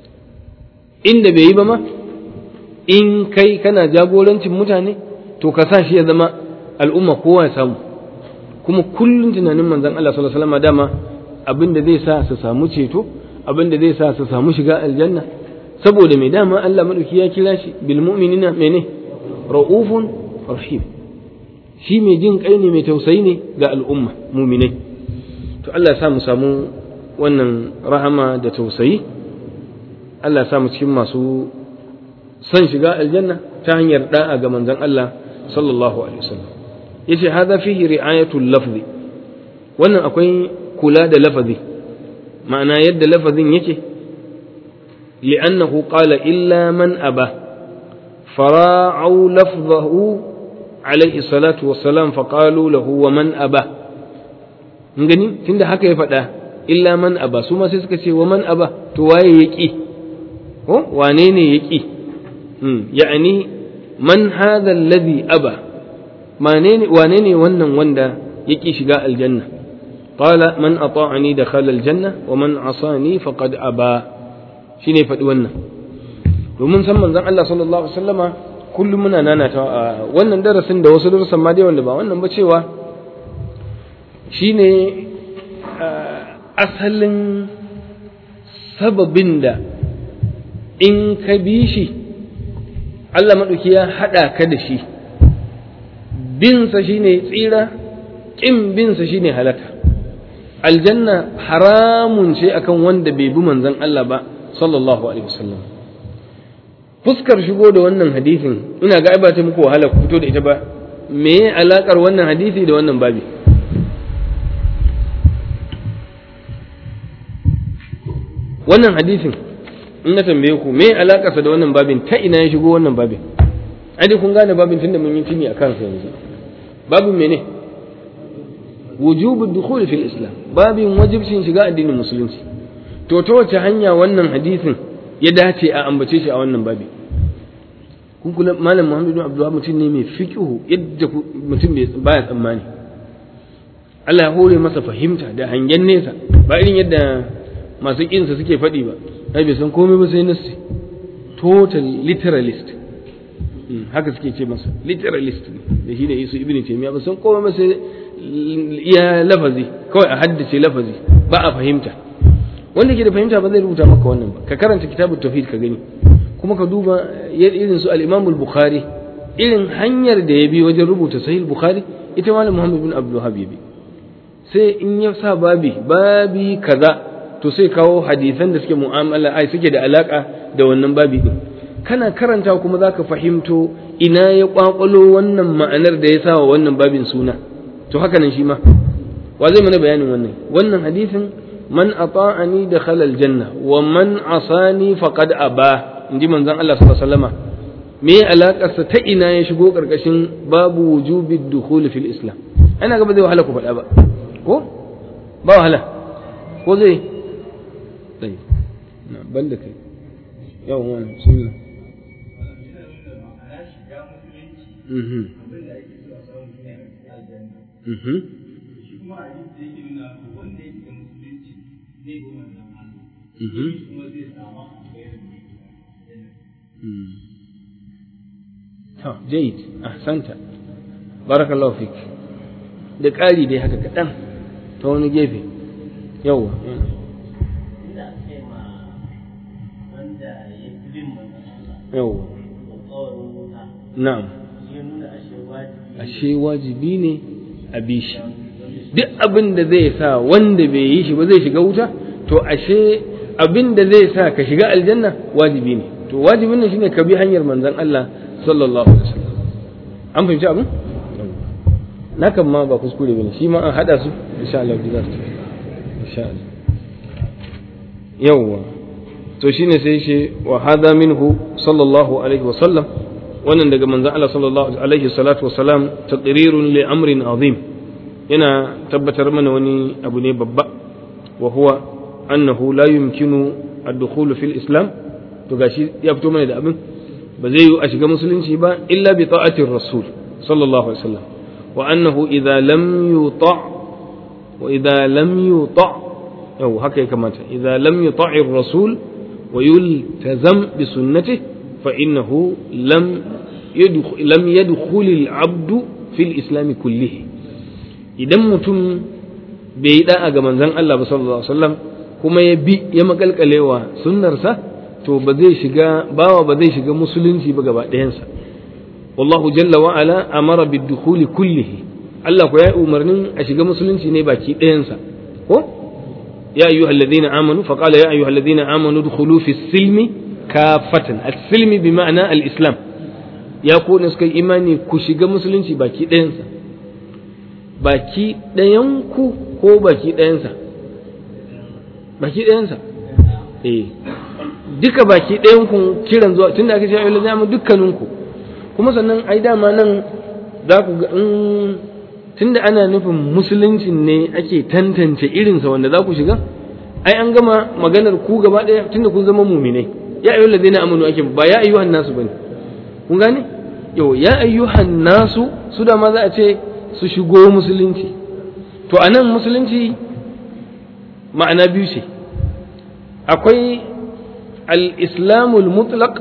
inda bai yi ba ma in kai kana jagorancin mutane to ka sa shi ya zama al'umma kowa ya samu kuma kullum tunanin manzon Allah sallallahu alaihi wasallama dama abin da zai sa su samu ceto abin da zai sa su samu shiga aljanna saboda mai dama Allah madauki ya kira shi bil mu'minina mene ra'ufun rahim shi mai jin kai ne mai tausayi ne ga al'umma mu'minai to Allah ya sa mu samu wannan rahama da tausayi Allah ya sa mu cikin masu son shiga aljanna ta hanyar da'a ga manzon Allah sallallahu alaihi wasallam yace hadha fihi ri'ayatul lafzi wannan akwai kula da lafazi ma'ana yadda lafazin yake li'annahu qala illa man aba fara'u lafzahu alaihi salatu wassalam faqalu lahu wa man aba gani tunda haka ya faɗa illa man aba su ma sai suka ce wa man aba to waye ya ƙi ko wane ne ya ƙi ya'ani man hadha alladhi aba wane ne wannan wanda ya ƙi shiga aljanna qala man ata'ani dakhala aljanna wa man asani faqad aba shine faɗi wannan domin san manzon Allah sallallahu alaihi wasallama kullum muna nanata a wannan darasin da wasu darasan ma dai wanda ba wannan ba cewa shine asalin sababin da in ka bi shi Allah maɗauki ya haɗa ka da shi binsa shine tsira ƙin binsa shine halaka aljanna haramun ce akan wanda bai bi manzon Allah ba sallallahu alaihi wasallam fuskar shigo da wannan hadisin ina ga ba ta muku wahala ku fito da ita ba me alakar wannan hadisi da wannan babi wannan hadisin in na tambaye ku me alakarsa da wannan babin ta ina ya shigo wannan babin ai kun gane babin tunda mun yi tuni a kansa yanzu babin mene wujubu dukhul fil islam babin wajibcin shiga addinin musulunci to ta wace hanya wannan hadisin ya dace a ambace shi a wannan babi kun kula malam Muhammad bin Abdullah mutum ne mai fiqhu yadda mutum baya tsammani Allah ya hore masa fahimta da hangen nesa ba irin yadda masu kinsa suke faɗi ba ai bai san komai ba sai nassi total literalist haka suke ce masa literalist ne da shi da Isu ibn Taymiyyah ba san komai ba sai iya lafazi kawai a haddace lafazi ba a fahimta wanda ke da fahimta ba zai rubuta maka wannan ba ka karanta kitabut tauhid ka gani kuma ka duba irin su al-Imam al-Bukhari irin hanyar da ya bi wajen rubuta sahih bukhari ita malam Muhammad bin Abdul Wahhab bi sai in ya sa babi babi kaza to sai kawo hadisan da suke mu'amala ai suke da alaka da wannan babi din kana karanta kuma zaka fahimto ina ya kwakwalo wannan ma'anar da ya sa wa wannan babin suna to haka nan shi ma wa zai mana bayanin wannan wannan hadisin man ata'ani dakhala aljanna wa man asani faqad aba inji manzon Allah sallallahu alaihi wasallama me alakarsa ta ina ya shigo karkashin babu wujubi dukhul fil islam ana ga ba zai wahala ku faɗa ba ko ba wahala ko zai dai na banda kai yawan wani sunna mhm mhm to jayyid ahsanta barakallahu fik da ƙari dai haka kaɗan ta wani gefe yawwa yawwa na'am ashe wajibi ne a bi shi duk abin da zai sa wanda bai yi shi ba zai shiga wuta to ashe abin da zai sa ka shiga aljanna wajibi ne to wajibin nan shine ka bi hanyar manzon Allah sallallahu alaihi wasallam an fahimci abin na kan ma ba kuskure bane shi ma an hada su insha Allah za su insha Allah yawwa to shine sai shi wa hada minhu sallallahu alaihi wasallam wannan daga manzon Allah sallallahu alaihi salatu wasalam taqrirun li amrin azim yana tabbatar mana wani abu ne babba wa huwa annahu la yumkinu ad-dukhul fil islam to gashi ya fito mana da abin ba zai yi a shiga musulunci ba illa bi ta'atir rasul sallallahu alaihi wasallam wa annahu idza lam yuta wa idza lam yuta yau haka ya kamata idza lam yuta'ir rasul wa yultazam bi sunnatihi fa innahu lam yadkhul lam yadkhul al-abdu fil islam kullihi idan mutum bai yi da'a ga manzon Allah ba sallallahu alaihi wasallam kuma ya bi ya makalkalewa sunnarsa to ba zai shiga bawa ba zai shiga musulunci ba gaba ɗayansa wallahu jalla wa ala amara bidukhuli kullihi Allah ko ya umarnin a shiga musulunci ne baki ɗayansa ko ya ayyuhal ladina amanu fa qala ya ayyuhal ladina amanu dukhulu fi silmi kafatan as-silmi bi ma'ana al-islam ya ko ne suka imani ku shiga musulunci baki ɗayansa baki ɗayanku ko baki ɗayansa baki ɗayansa eh duka baki ɗayan ku kiran zuwa tunda aka ce ayyuhal ladina amanu dukkaninku kuma sannan ai dama nan za ku ga in tunda ana nufin musuluncin ne ake tantance irinsa wanda za ku shiga ai an gama maganar ku gaba ɗaya tunda kun zama muminai ya ayyuhal ladina amanu ake ba ya ayyuhan nasu bane kun gane yau ya ayyuhan nasu su da ma za a ce su shigo musulunci to anan musulunci ma'ana biyu ce akwai al-islamul mutlaq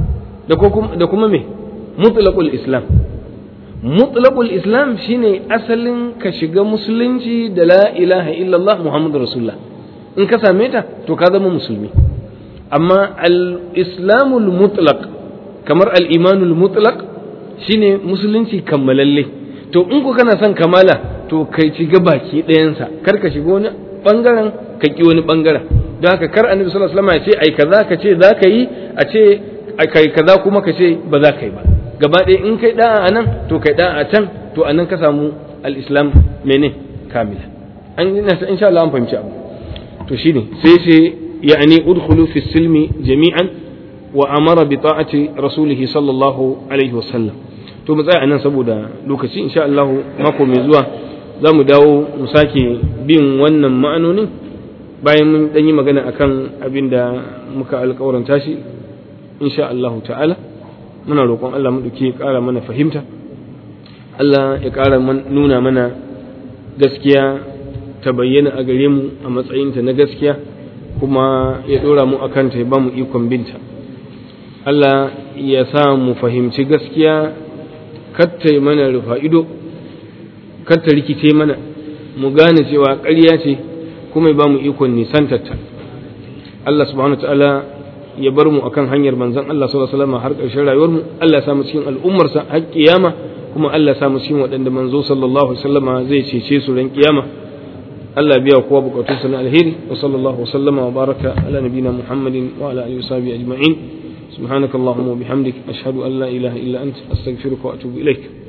da kuma me mutlaqul islam mutlaqul islam shine asalin ka shiga musulunci da la ilaha illallah muhammadur rasulullah in ka same ta to ka zama musulmi amma al-islamul mutlaq kamar al-imanul mutlaq shine musulunci kammalalle to in ku kana son kamala to kai ci baki ɗayansa kar ka shiga wani bangaren ka ki wani bangaren don haka kar annabi sallallahu alaihi wasallam ya ce ai kaza ka ce za ka yi a ce kai kaza kuma ka ce ba za ka yi ba gaba ɗaya in kai da'a a nan to kai da'a a can to a nan ka samu al-islam mene kamila an insha Allah an fahimci abu to shine sai sai ya'ani udkhulu fi silmi jami'an wa amara bi ta'ati rasulihi sallallahu alaihi wasallam to mu tsaya anan saboda lokaci insha Allah mako mai zuwa za mu dawo mu sake bin wannan ma'anonin bayan mun dan yi magana akan abin da muka alƙawaranta shi insha Allah ta'ala muna roƙon Allah mu duke ƙara mana fahimta Allah ya ƙara nuna mana gaskiya ta bayyana a gare mu a matsayinta na gaskiya kuma ya ɗora mu akan ta ya ba mu ikon binta Allah ya sa mu fahimci gaskiya katta mana rufa ido katta rikice mana mu gane cewa ƙarya ce kuma ya ba mu ikon nisantarta Allah subhanahu wa ta'ala ya bar mu akan hanyar manzon Allah sallallahu alaihi wasallam har ƙarshen rayuwar mu Allah ya sa mu cikin al'ummarsa har kiyama kuma Allah ya sa mu cikin waɗanda manzo sallallahu alaihi wasallam zai cece su ran kiyama Allah ya biya kowa bukatunsa na alheri wa sallallahu wasallama wa baraka ala nabina Muhammadin wa ala alihi washabihi ajma'in سبحانك اللهم وبحمدك أشهد أن لا إله إلا أنت أستغفرك وأتوب إليك